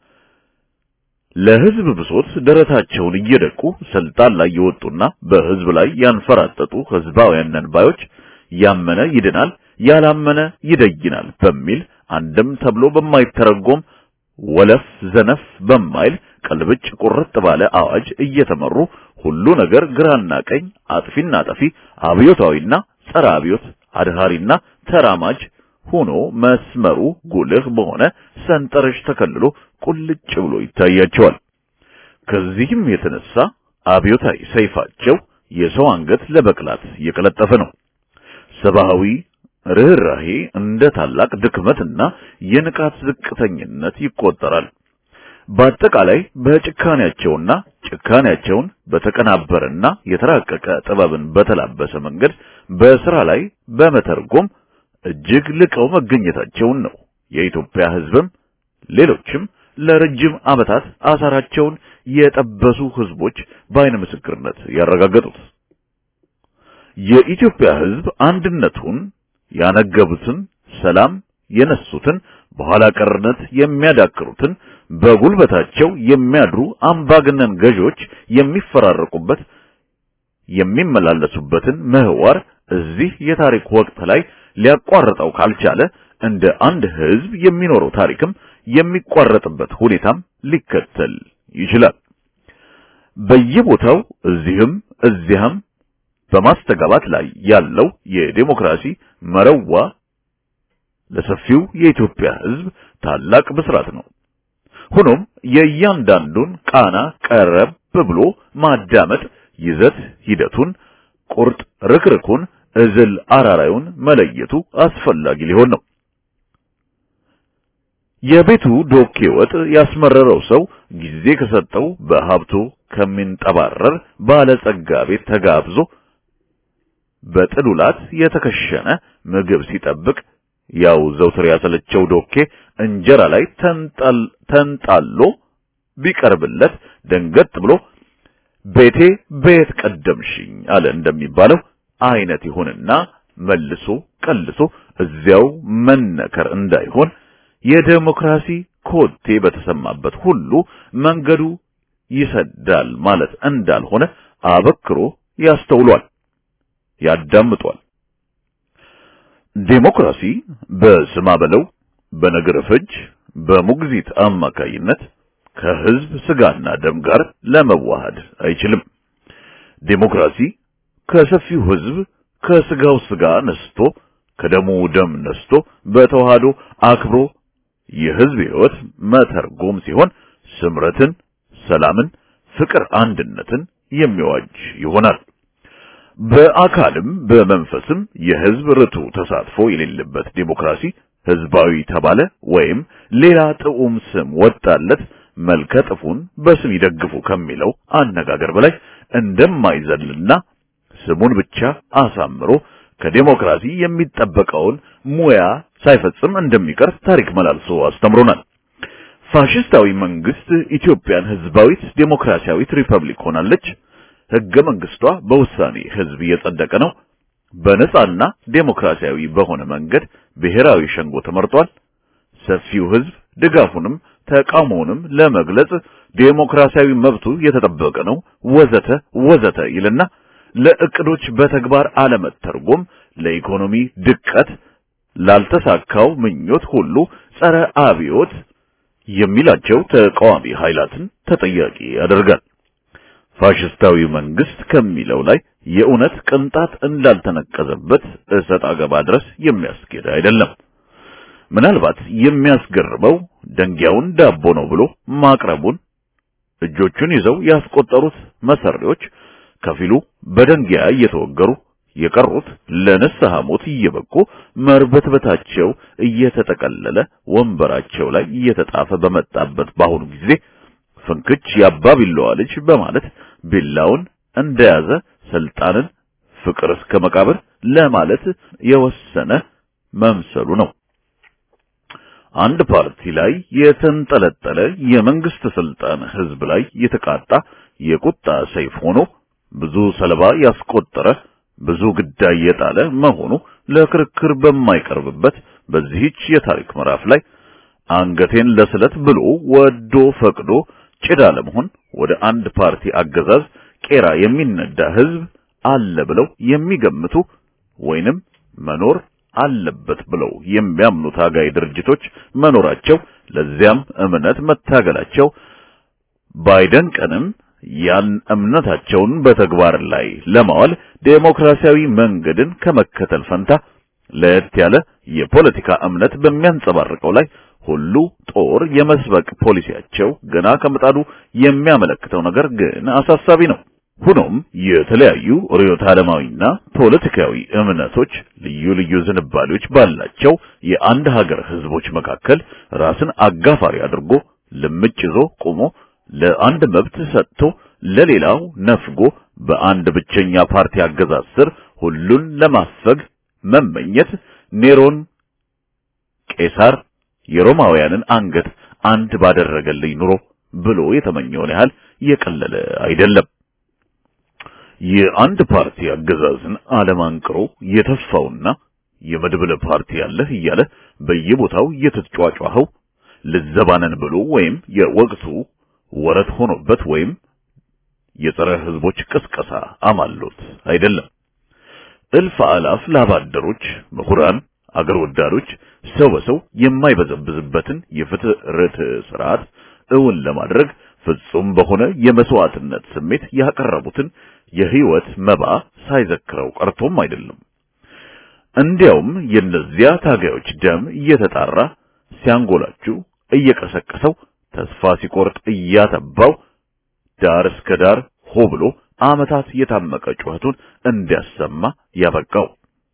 ለህዝብ ብሶት ደረታቸውን እየደቁ ስልጣን ላይ የወጡና በህዝብ ላይ ያንፈራጠጡ ህዝባውያን ነን ባዮች ያመነ ይድናል፣ ያላመነ ይደይናል በሚል አንድም ተብሎ በማይተረጎም ወለፍ ዘነፍ በማይል ቀልብጭ ቁርጥ ባለ አዋጅ እየተመሩ ሁሉ ነገር ግራና ቀኝ፣ አጥፊና ጠፊ፣ አብዮታዊና ጸረ አብዮት፣ አድሃሪና ተራማጅ ሆኖ መስመሩ ጉልህ በሆነ ሰንጠረዥ ተከልሎ ቁልጭ ብሎ ይታያቸዋል። ከዚህም የተነሳ አብዮታዊ ሰይፋቸው የሰው አንገት ለበቅላት የቀለጠፈ ነው። ሰብአዊ ርኅራሄ እንደ ታላቅ ድክመትና የንቃት ዝቅተኝነት ይቆጠራል። በአጠቃላይ በጭካኔያቸውና ጭካኔያቸውን በተቀናበረና የተራቀቀ ጥበብን በተላበሰ መንገድ በስራ ላይ በመተርጎም እጅግ ልቀው መገኘታቸውን ነው የኢትዮጵያ ሕዝብም ሌሎችም ለረጅም ዓመታት አሳራቸውን የጠበሱ ሕዝቦች በአይነ ምስክርነት ያረጋገጡት። የኢትዮጵያ ሕዝብ አንድነቱን ያነገቡትን፣ ሰላም የነሱትን፣ በኋላ ቀርነት የሚያዳክሩትን፣ በጉልበታቸው የሚያድሩ አምባገነን ገዢዎች የሚፈራረቁበት የሚመላለሱበትን ምህዋር እዚህ የታሪክ ወቅት ላይ ሊያቋርጠው ካልቻለ እንደ አንድ ህዝብ የሚኖረው ታሪክም የሚቋረጥበት ሁኔታም ሊከተል ይችላል። በየቦታው እዚህም እዚያም በማስተጋባት ላይ ያለው የዴሞክራሲ መረዋ ለሰፊው የኢትዮጵያ ህዝብ ታላቅ ብስራት ነው። ሆኖም የእያንዳንዱን ቃና ቀረብ ብሎ ማዳመጥ ይዘት ሂደቱን፣ ቁርጥ ርክርኩን፣ እዝል አራራዩን መለየቱ አስፈላጊ ሊሆን ነው። የቤቱ ዶኬ ወጥ ያስመረረው ሰው ጊዜ ከሰጠው በሀብቱ ከሚንጠባረር ባለጸጋ ቤት ተጋብዞ በጥሉላት የተከሸነ ምግብ ሲጠብቅ ያው ዘውትር ያሰለቸው ዶኬ እንጀራ ላይ ተንጣሎ ቢቀርብለት ደንገጥ ብሎ ቤቴ ቤት ቀደምሽኝ አለ እንደሚባለው አይነት ይሁንና መልሶ ቀልሶ እዚያው መነከር እንዳይሆን የዴሞክራሲ ኮቴ በተሰማበት ሁሉ መንገዱ ይሰዳል ማለት እንዳልሆነ አበክሮ ያስተውሏል፣ ያዳምጧል። ዴሞክራሲ በስማ በለው በነገረ ፈጅ በሙግዚት አማካይነት ከህዝብ ስጋና ደም ጋር ለመዋሃድ አይችልም። ዴሞክራሲ ከሰፊው ህዝብ ከስጋው ስጋ ነስቶ ከደሙ ደም ነስቶ በተዋህዶ አክብሮ የህዝብ ህይወት መተርጎም ሲሆን ስምረትን፣ ሰላምን፣ ፍቅር፣ አንድነትን የሚዋጅ ይሆናል። በአካልም በመንፈስም የህዝብ ርቱ ተሳትፎ የሌለበት ዴሞክራሲ ህዝባዊ ተባለ ወይም ሌላ ጥዑም ስም ወጣለት መልከ ጥፉን በስም ይደግፉ ከሚለው አነጋገር በላይ እንደማይዘልና ስሙን ብቻ አሳምሮ ከዴሞክራሲ የሚጠበቀውን ሙያ ሳይፈጽም እንደሚቀር ታሪክ መላልሶ አስተምሮናል። ፋሽስታዊ መንግስት ኢትዮጵያን ህዝባዊት ዴሞክራሲያዊት ሪፐብሊክ ሆናለች። ህገ መንግስቷ በውሳኔ ህዝብ እየጸደቀ ነው። በነጻና ዴሞክራሲያዊ በሆነ መንገድ ብሔራዊ ሸንጎ ተመርጧል። ሰፊው ህዝብ ድጋፉንም ተቃውሞውንም ለመግለጽ ዴሞክራሲያዊ መብቱ የተጠበቀ ነው፣ ወዘተ ወዘተ ይልና ለእቅዶች በተግባር አለመተርጎም ለኢኮኖሚ ድቀት ላልተሳካው ምኞት ሁሉ ጸረ አብዮት የሚላቸው ተቃዋሚ ኃይላትን ተጠያቂ ያደርጋል። ፋሽስታዊ መንግስት ከሚለው ላይ የእውነት ቅንጣት እንዳልተነቀዘበት እሰጥ አገባ ድረስ የሚያስኬድ አይደለም። ምናልባት የሚያስገርመው ደንጊያውን ዳቦ ነው ብሎ ማቅረቡን እጆቹን ይዘው ያስቆጠሩት መሰሪዎች ከፊሉ በደንጊያ እየተወገሩ የቀሩት ለንስሐ ሞት እየበቁ መርበትበታቸው እየተጠቀለለ ወንበራቸው ላይ እየተጣፈ በመጣበት በአሁኑ ጊዜ ፍንክች የአባ ቢላዋ ልጅ በማለት ቢላውን እንደያዘ ስልጣንን ፍቅር እስከ መቃብር ለማለት የወሰነ መምሰሉ ነው። አንድ ፓርቲ ላይ የተንጠለጠለ የመንግስት ስልጣን ህዝብ ላይ የተቃጣ የቁጣ ሰይፍ ሆኖ ብዙ ሰለባ ያስቆጠረ ብዙ ግዳይ የጣለ መሆኑ ለክርክር በማይቀርብበት በዚህች የታሪክ ምዕራፍ ላይ አንገቴን ለስለት ብሎ ወዶ ፈቅዶ ጭዳ ለመሆን ወደ አንድ ፓርቲ አገዛዝ ቄራ የሚነዳ ህዝብ አለ ብለው የሚገምቱ ወይንም መኖር አለበት ብለው የሚያምኑ ታጋይ ድርጅቶች መኖራቸው ለዚያም እምነት መታገላቸው ባይደንቀንም ያን እምነታቸውን በተግባር ላይ ለማዋል ዴሞክራሲያዊ መንገድን ከመከተል ፈንታ ለየት ያለ የፖለቲካ እምነት በሚያንጸባርቀው ላይ ሁሉ ጦር የመስበቅ ፖሊሲያቸው ገና ከምጣዱ የሚያመለክተው ነገር ግን አሳሳቢ ነው። ሆኖም የተለያዩ ርዕዮተ ዓለማዊና ፖለቲካዊ እምነቶች ልዩ ልዩ ዝንባሌዎች ባላቸው የአንድ ሀገር ህዝቦች መካከል ራስን አጋፋሪ አድርጎ ልምጭ ይዞ ቆሞ ለአንድ መብት ሰጥቶ ለሌላው ነፍጎ በአንድ ብቸኛ ፓርቲ አገዛዝ ስር ሁሉን ለማፈግ መመኘት ኔሮን ቄሳር የሮማውያንን አንገት አንድ ባደረገልኝ ኑሮ ብሎ የተመኘውን ያህል የቀለለ አይደለም። የአንድ ፓርቲ አገዛዝን አለማንቅሮ የተፋውና የመድብለ ፓርቲ ያለህ እያለ በየቦታው እየተጫጫኸው ልዘባነን ብሎ ወይም የወቅቱ ወረት ሆኖበት ወይም የጸረ ህዝቦች ቅስቀሳ አማሎት አይደለም። እልፍ አላፍ ላባደሮች፣ ምሁራን፣ አገር ወዳዶች ሰው በሰው የማይበዘብዝበትን የፍትህ ርትዕ ስርዓት እውን ለማድረግ ፍጹም በሆነ የመስዋዕትነት ስሜት ያቀረቡትን የህይወት መባ ሳይዘክረው ቀርቶም አይደለም። እንዲያውም የእነዚያ ታጋዮች ደም እየተጣራ ሲያንጎላችሁ እየቀሰቀሰው ተስፋ ሲቆርጥ እያተባው ዳር እስከ ዳር ሆ ብሎ ዓመታት የታመቀ ጩኸቱን እንዲያሰማ ያበቃው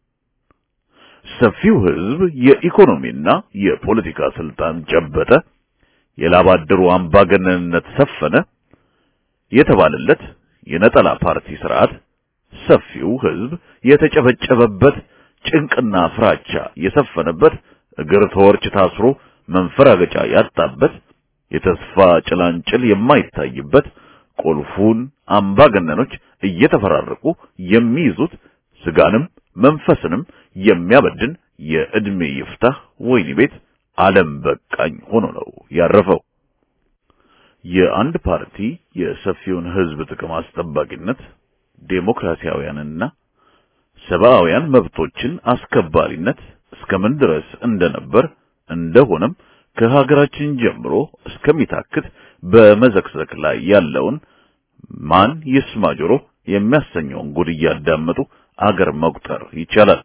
ሰፊው ህዝብ የኢኮኖሚና የፖለቲካ ስልጣን ጨበጠ፣ የላባደሩ አምባገነንነት ሰፈነ የተባለለት የነጠላ ፓርቲ ስርዓት ሰፊው ህዝብ የተጨበጨበበት ጭንቅና ፍራቻ የሰፈነበት እግር ተወርች ታስሮ መንፈራገጫ ያጣበት የተስፋ ጭላንጭል የማይታይበት ቁልፉን አምባገነኖች እየተፈራረቁ የሚይዙት ስጋንም መንፈስንም የሚያበድን የዕድሜ ይፍታህ ወይኒ ቤት ዓለም በቃኝ ሆኖ ነው ያረፈው። የአንድ ፓርቲ የሰፊውን ህዝብ ጥቅም አስጠባቂነት ዴሞክራሲያውያንና ሰብአውያን መብቶችን አስከባሪነት እስከምን ድረስ እንደነበር እንደሆነም ከሀገራችን ጀምሮ እስከሚታክት በመዘክዘክ ላይ ያለውን ማን ይስማ ጆሮ የሚያሰኘውን ጉድ እያዳመጡ አገር መቁጠር ይቻላል።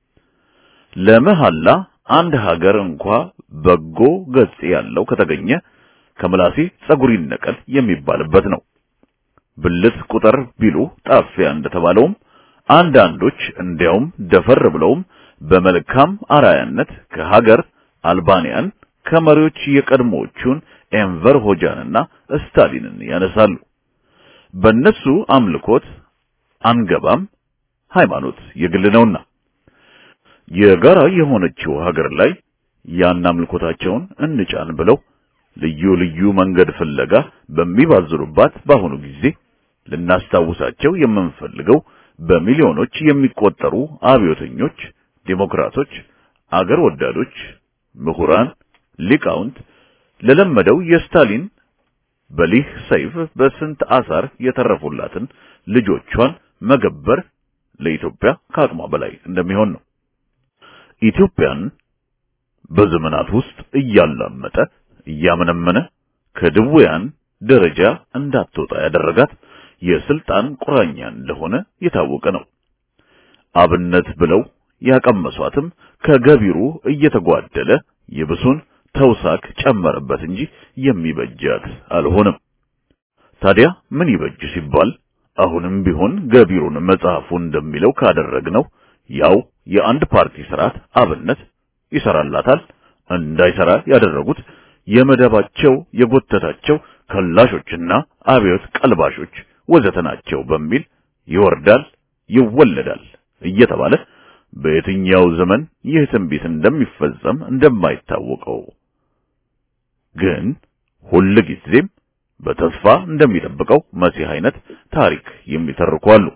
ለመሐላ አንድ ሀገር እንኳ በጎ ገጽ ያለው ከተገኘ ከምላሴ ጸጉር ይነቀል የሚባልበት ነው። ብልት ቁጥር ቢሉ ጣፊያ እንደተባለውም አንዳንዶች እንዲያውም ደፈር ብለውም በመልካም አራያነት ከሀገር አልባንያን ከመሪዎች የቀድሞዎቹን ኤንቨር ሆጃንና ስታሊንን ያነሳሉ። በእነሱ አምልኮት አንገባም፣ ሃይማኖት የግል ነውና የጋራ የሆነችው ሀገር ላይ ያን አምልኮታቸውን እንጫን ብለው ልዩ ልዩ መንገድ ፍለጋ በሚባዝሩባት በአሁኑ ጊዜ ልናስታውሳቸው የምንፈልገው በሚሊዮኖች የሚቆጠሩ አብዮተኞች፣ ዴሞክራቶች፣ አገር ወዳዶች፣ ምሁራን፣ ሊቃውንት ለለመደው የስታሊን በሊህ ሰይፍ በስንት አሳር የተረፉላትን ልጆቿን መገበር ለኢትዮጵያ ከአቅሟ በላይ እንደሚሆን ነው። ኢትዮጵያን በዘመናት ውስጥ እያላመጠ እያመነመነ ከድውያን ደረጃ እንዳትወጣ ያደረጋት የስልጣን ቁራኛ እንደሆነ የታወቀ ነው። አብነት ብለው ያቀመሷትም ከገቢሩ እየተጓደለ የብሱን ተውሳክ ጨመረበት እንጂ የሚበጃት አልሆነም። ታዲያ ምን ይበጅ ሲባል አሁንም ቢሆን ገቢሩን መጽሐፉ እንደሚለው ካደረግነው ያው የአንድ ፓርቲ ስርዓት አብነት ይሰራላታል። እንዳይሰራ ያደረጉት የመደባቸው የጎተታቸው ከላሾችና አብዮት ቀልባሾች ወዘተ ናቸው በሚል ይወርዳል ይወለዳል እየተባለ በየትኛው ዘመን ይህ ትንቢት እንደሚፈጸም እንደማይታወቀው ግን ሁል ጊዜም በተስፋ እንደሚጠብቀው መሲህ አይነት ታሪክ የሚተርኩ አሉ።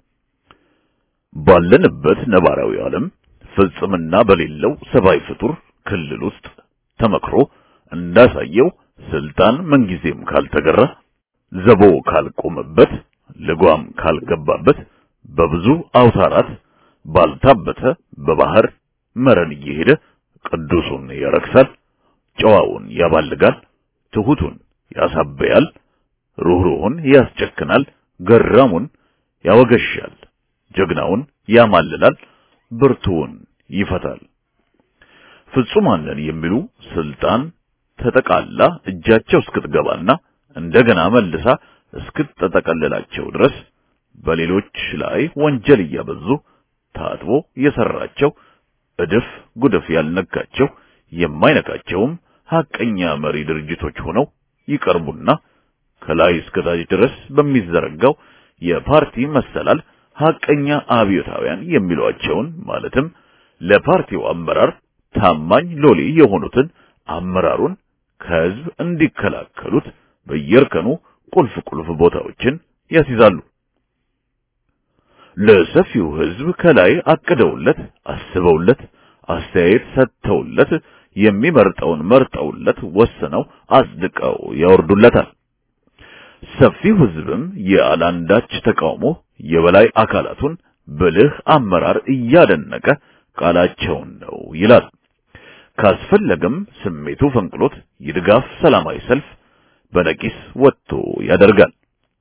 ባለንበት ነባራዊ ዓለም ፍጽምና በሌለው ሰብአዊ ፍጡር ክልል ውስጥ ተመክሮ እንዳሳየው ስልጣን ምንጊዜም ካልተገራ ዘቦ ካልቆመበት ልጓም ካልገባበት በብዙ አውታራት ባልታበተ በባህር መረን እየሄደ ቅዱሱን ያረክሳል፣ ጨዋውን ያባልጋል፣ ትሁቱን ያሳበያል፣ ሩህሩሁን ያስጨክናል፣ ገራሙን ያወገሻል፣ ጀግናውን ያማልላል፣ ብርቱውን ይፈታል። ፍጹማንን የሚሉ ስልጣን ተጠቃላ እጃቸው እስክትገባና እንደገና መልሳ እስክትጠቀልላቸው ድረስ በሌሎች ላይ ወንጀል እያበዙ ታጥቦ የሰራቸው እድፍ ጉድፍ ያልነካቸው የማይነካቸውም ሐቀኛ መሪ ድርጅቶች ሆነው ይቀርቡና ከላይ እስከታች ድረስ በሚዘረጋው የፓርቲ መሰላል ሐቀኛ አብዮታውያን የሚሏቸውን ማለትም ለፓርቲው አመራር ታማኝ ሎሌ የሆኑትን አመራሩን ከህዝብ እንዲከላከሉት በየእርከኑ ቁልፍ ቁልፍ ቦታዎችን ያስይዛሉ። ለሰፊው ህዝብ ከላይ አቅደውለት አስበውለት አስተያየት ሰጥተውለት የሚመርጠውን መርጠውለት ወስነው አጽድቀው ያወርዱለታል። ሰፊው ህዝብም ያላንዳች ተቃውሞ የበላይ አካላቱን ብልህ አመራር እያደነቀ ቃላቸውን ነው ይላል። ካስፈለገም ስሜቱ ፈንቅሎት የድጋፍ ሰላማዊ ሰልፍ በነቂስ ወጥቶ ያደርጋል።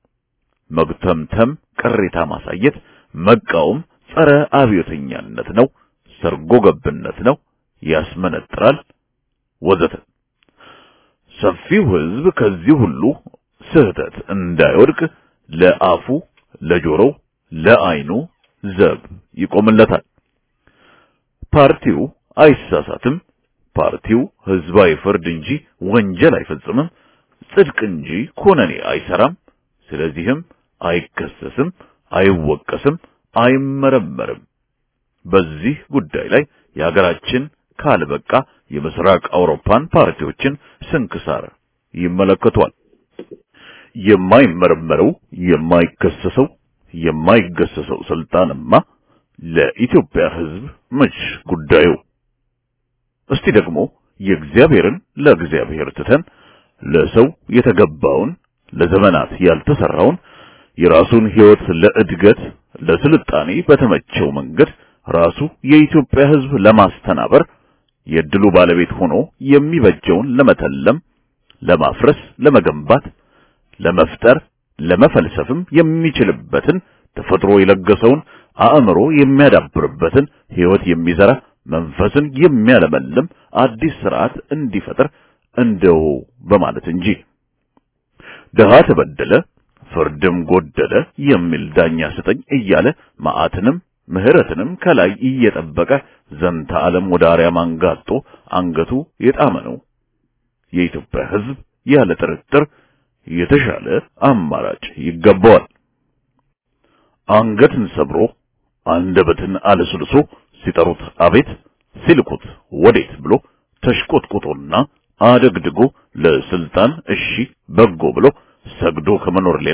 መግተምተም፣ ቅሬታ ማሳየት፣ መቃወም ጸረ አብዮተኛነት ነው፣ ሰርጎ ገብነት ነው፣ ያስመነጥራል ወዘተ። ሰፊው ህዝብ ከዚህ ሁሉ ስህተት እንዳይወድቅ ለአፉ፣ ለጆሮው፣ ለዓይኑ ዘብ ይቆምለታል። ፓርቲው አይሳሳትም። ፓርቲው ህዝባዊ ፍርድ እንጂ ወንጀል አይፈጽምም፣ ጽድቅ እንጂ ኮነኔ አይሰራም። ስለዚህም አይከሰስም፣ አይወቀስም፣ አይመረመርም። በዚህ ጉዳይ ላይ የሀገራችን ካልበቃ የምስራቅ አውሮፓን ፓርቲዎችን ስንክሳር ይመለከቷል። የማይመረመረው የማይከሰሰው የማይገሰሰው ስልጣንማ ለኢትዮጵያ ህዝብ መች ጉዳዩ? እስቲ ደግሞ የእግዚአብሔርን ለእግዚአብሔር ትተን ለሰው የተገባውን ለዘመናት ያልተሰራውን የራሱን ህይወት ለእድገት ለስልጣኔ በተመቸው መንገድ ራሱ የኢትዮጵያ ህዝብ ለማስተናበር የድሉ ባለቤት ሆኖ የሚበጀውን ለመተለም፣ ለማፍረስ፣ ለመገንባት፣ ለመፍጠር፣ ለመፈልሰፍም የሚችልበትን ተፈጥሮ የለገሰውን አእምሮ የሚያዳብርበትን ህይወት የሚዘራ መንፈስን የሚያለመልም አዲስ ስርዓት እንዲፈጥር እንደው በማለት እንጂ ድሃ ተበደለ ፍርድም ጎደለ የሚል ዳኛ ስጠኝ እያለ መዓትንም ምህረትንም ከላይ እየጠበቀ ዘንተ ዓለም ወደ አርያም አንጋጦ አንገቱ የጣመ ነው። የኢትዮጵያ ህዝብ ያለ ጥርጥር የተሻለ አማራጭ ይገባዋል። አንገትን ሰብሮ አንደበትን አለስልሶ ሲጠሩት አቤት ሲልኩት ወዴት ብሎ ተሽቆጥቁጦና አደግድጎ ለስልጣን እሺ በጎ ብሎ ሰግዶ ከመኖር ሌላ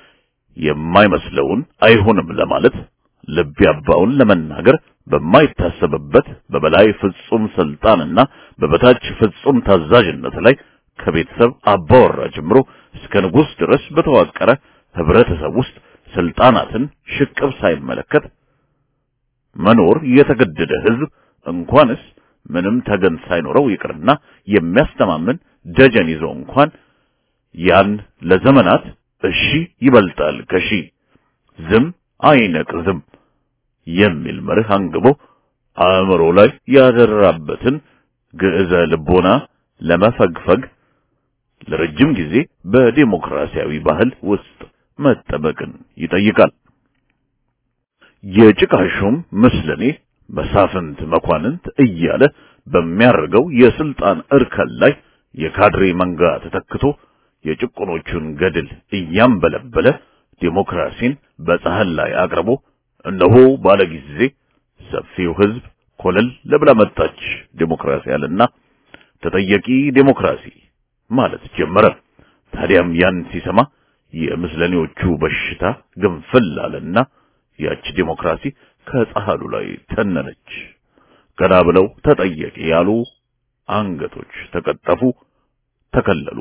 የማይመስለውን አይሆንም ለማለት ልብ ያባውን ለመናገር በማይታሰብበት በበላይ ፍጹም ስልጣንና በበታች ፍጹም ታዛዥነት ላይ ከቤተሰብ አባወራ ጀምሮ እስከ ንጉሥ ድረስ በተዋቀረ ህብረተሰብ ውስጥ ስልጣናትን ሽቅብ ሳይመለከት መኖር የተገደደ ህዝብ እንኳንስ ምንም ተገን ሳይኖረው ይቅርና የሚያስተማምን ደጀን ይዞ እንኳን ያን ለዘመናት እሺ ይበልጣል ከሺ ዝም አይነቅዝም የሚል መርህ አንግቦ አእምሮ ላይ ያደራበትን ግዕዘ ልቦና ለመፈግፈግ ለረጅም ጊዜ በዲሞክራሲያዊ ባህል ውስጥ መጠበቅን ይጠይቃል። የጭቃ ሹም ምስለኔ መሳፍንት መኳንንት እያለ በሚያደርገው የስልጣን እርከን ላይ የካድሬ መንጋ ተተክቶ የጭቁኖቹን ገድል እያንበለበለ ዴሞክራሲን በፀሐይ ላይ አቅርቦ እነሆ ባለ ጊዜ ሰፊው ህዝብ ኮለል ለብላ መጣች ዴሞክራሲ አለና ተጠየቂ ዴሞክራሲ ማለት ጀመረ። ታዲያም ያን ሲሰማ የምስለኔዎቹ በሽታ ግንፍል አለና ያች ዴሞክራሲ ከፀሐሉ ላይ ተነነች። ገና ብለው ተጠየቂ ያሉ አንገቶች ተቀጠፉ፣ ተከለሉ።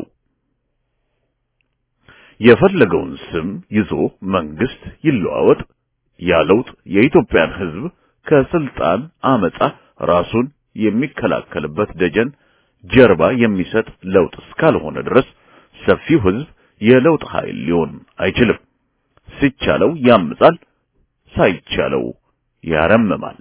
የፈለገውን ስም ይዞ መንግስት ይለዋወጥ ያለውጥ የኢትዮጵያን ህዝብ ከስልጣን አመጻ ራሱን የሚከላከልበት ደጀን ጀርባ የሚሰጥ ለውጥ እስካልሆነ ድረስ ሰፊው ህዝብ የለውጥ ኃይል ሊሆን አይችልም። ሲቻለው ያምጻል፣ ሳይቻለው ያረምማል።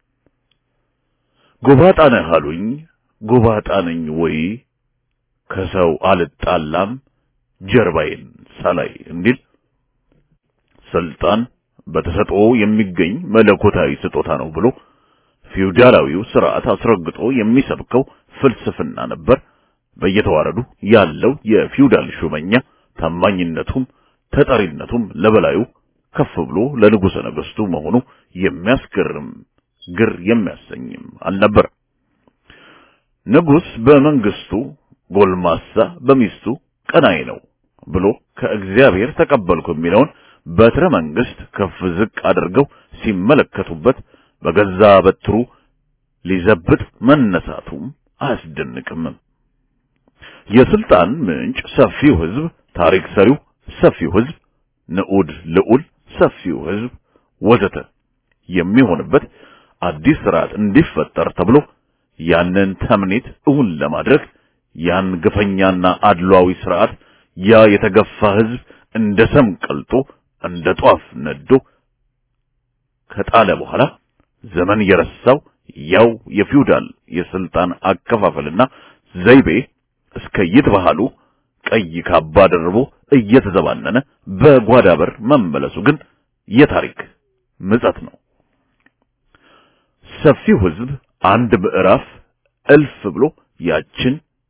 ጎባጣ ነህ አሉኝ፣ ጎባጣ ነኝ ወይ ከሰው አልጣላም ጀርባዬን ሳላይ እንዲል ስልጣን በተሰጥኦ የሚገኝ መለኮታዊ ስጦታ ነው ብሎ ፊውዳላዊው ስርዓት አስረግጦ የሚሰብከው ፍልስፍና ነበር። በየተዋረዱ ያለው የፊውዳል ሹመኛ ታማኝነቱም ተጠሪነቱም ለበላዩ ከፍ ብሎ ለንጉሠ ነገሥቱ መሆኑ የሚያስገርም ግር የሚያሰኝም አልነበር። ንጉሥ በመንግስቱ ጎልማሳ በሚስቱ ቀናይ ነው ብሎ ከእግዚአብሔር ተቀበልኩ የሚለውን በትረ መንግስት ከፍ ዝቅ አድርገው ሲመለከቱበት በገዛ በትሩ ሊዘብጥ መነሳቱም አያስደንቅም። የስልጣን ምንጭ ሰፊው ህዝብ፣ ታሪክ ሰሪው ሰፊው ህዝብ፣ ንዑድ ልዑል ሰፊው ህዝብ ወዘተ የሚሆንበት አዲስ ስርዓት እንዲፈጠር ተብሎ ያንን ተምኔት እውን ለማድረግ ያን ግፈኛና አድሏዊ ስርዓት ያ የተገፋ ህዝብ እንደ ሰም ቀልጦ እንደ ጧፍ ነዶ ከጣለ በኋላ ዘመን የረሳው ያው የፊውዳል የስልጣን አከፋፈልና ዘይቤ እስከ ይትባህሉ ቀይ ካባ ደርቦ እየተዘባነነ በጓዳ በር መመለሱ ግን የታሪክ ምጸት ነው። ሰፊው ህዝብ አንድ ምዕራፍ እልፍ ብሎ ያችን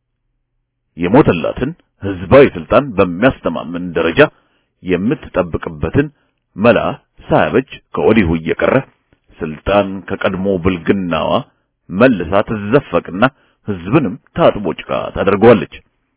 የሞተላትን ህዝባዊ ስልጣን በሚያስተማምን ደረጃ የምትጠብቅበትን መላ ሳያበጅ ከወዲሁ እየቀረ ስልጣን ከቀድሞ ብልግናዋ መልሳ ትዘፈቅና ህዝብንም ታጥቦ ጭቃ ታደርገዋለች።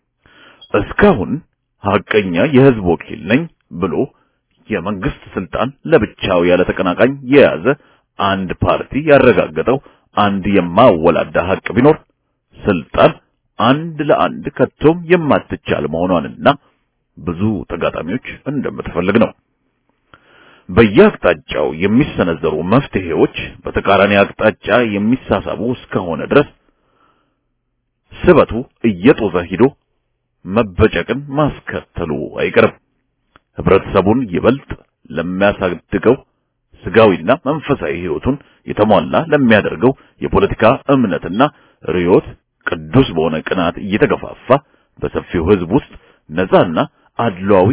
እስካሁን ሐቀኛ የህዝብ ወኪል ነኝ ብሎ የመንግስት ስልጣን ለብቻው ያለ ተቀናቃኝ የያዘ አንድ ፓርቲ ያረጋገጠው አንድ የማወላዳ ሐቅ ቢኖር ስልጣን አንድ ለአንድ ከቶም የማትቻል መሆኗንና ብዙ ተጋጣሚዎች እንደምትፈልግ ነው። በየአቅጣጫው የሚሰነዘሩ መፍትሄዎች በተቃራኒ አቅጣጫ የሚሳሳቡ እስከሆነ ድረስ ስበቱ እየጦዘ ሂዶ መበጨቅን ማስከተሉ አይቀርም። ህብረተሰቡን ይበልጥ ለሚያሳድገው ስጋዊና መንፈሳዊ ህይወቱን የተሟላ ለሚያደርገው የፖለቲካ እምነትና ርዮት ቅዱስ በሆነ ቅናት እየተገፋፋ በሰፊው ህዝብ ውስጥ ነፃና አድሏዊ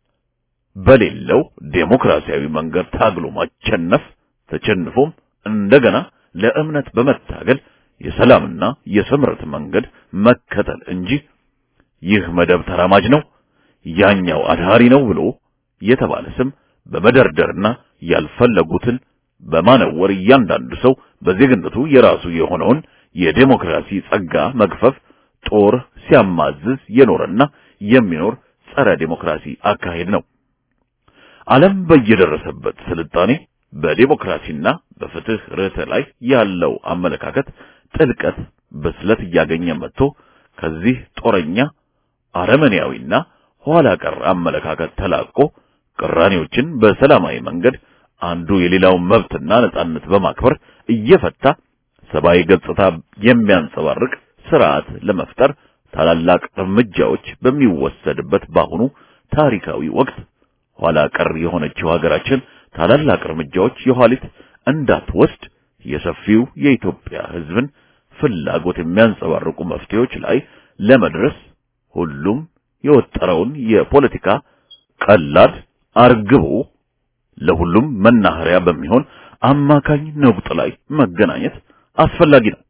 በሌለው ዴሞክራሲያዊ መንገድ ታግሎ ማቸነፍ ተቸንፎም እንደገና ለእምነት በመታገል የሰላምና የስምረት መንገድ መከተል እንጂ ይህ መደብ ተራማጅ ነው፣ ያኛው አድሃሪ ነው ብሎ የተባለ ስም በመደርደርና ያልፈለጉትን በማነወር እያንዳንዱ ሰው በዜግነቱ የራሱ የሆነውን የዴሞክራሲ ጸጋ መግፈፍ ጦር ሲያማዝዝ የኖረና የሚኖር ጸረ ዴሞክራሲ አካሄድ ነው። ዓለም በየደረሰበት ስልጣኔ በዴሞክራሲና በፍትህ ርዕተ ላይ ያለው አመለካከት ጥልቀት ብስለት እያገኘ መጥቶ ከዚህ ጦረኛ አረመኔያዊና ኋላ ቀር አመለካከት ተላቆ ቅራኔዎችን በሰላማዊ መንገድ አንዱ የሌላውን መብትና ነጻነት በማክበር እየፈታ ሰብአዊ ገጽታ የሚያንጸባርቅ ስርዓት ለመፍጠር ታላላቅ እርምጃዎች በሚወሰድበት በአሁኑ ታሪካዊ ወቅት ኋላ ቀር የሆነችው ሀገራችን ታላላቅ እርምጃዎች የኋሊት እንዳትወስድ የሰፊው የኢትዮጵያ ሕዝብን ፍላጎት የሚያንጸባርቁ መፍትሄዎች ላይ ለመድረስ ሁሉም የወጠረውን የፖለቲካ ቀላድ አርግቦ ለሁሉም መናኸሪያ በሚሆን አማካኝ ነቁጥ ላይ መገናኘት አስፈላጊ ነው።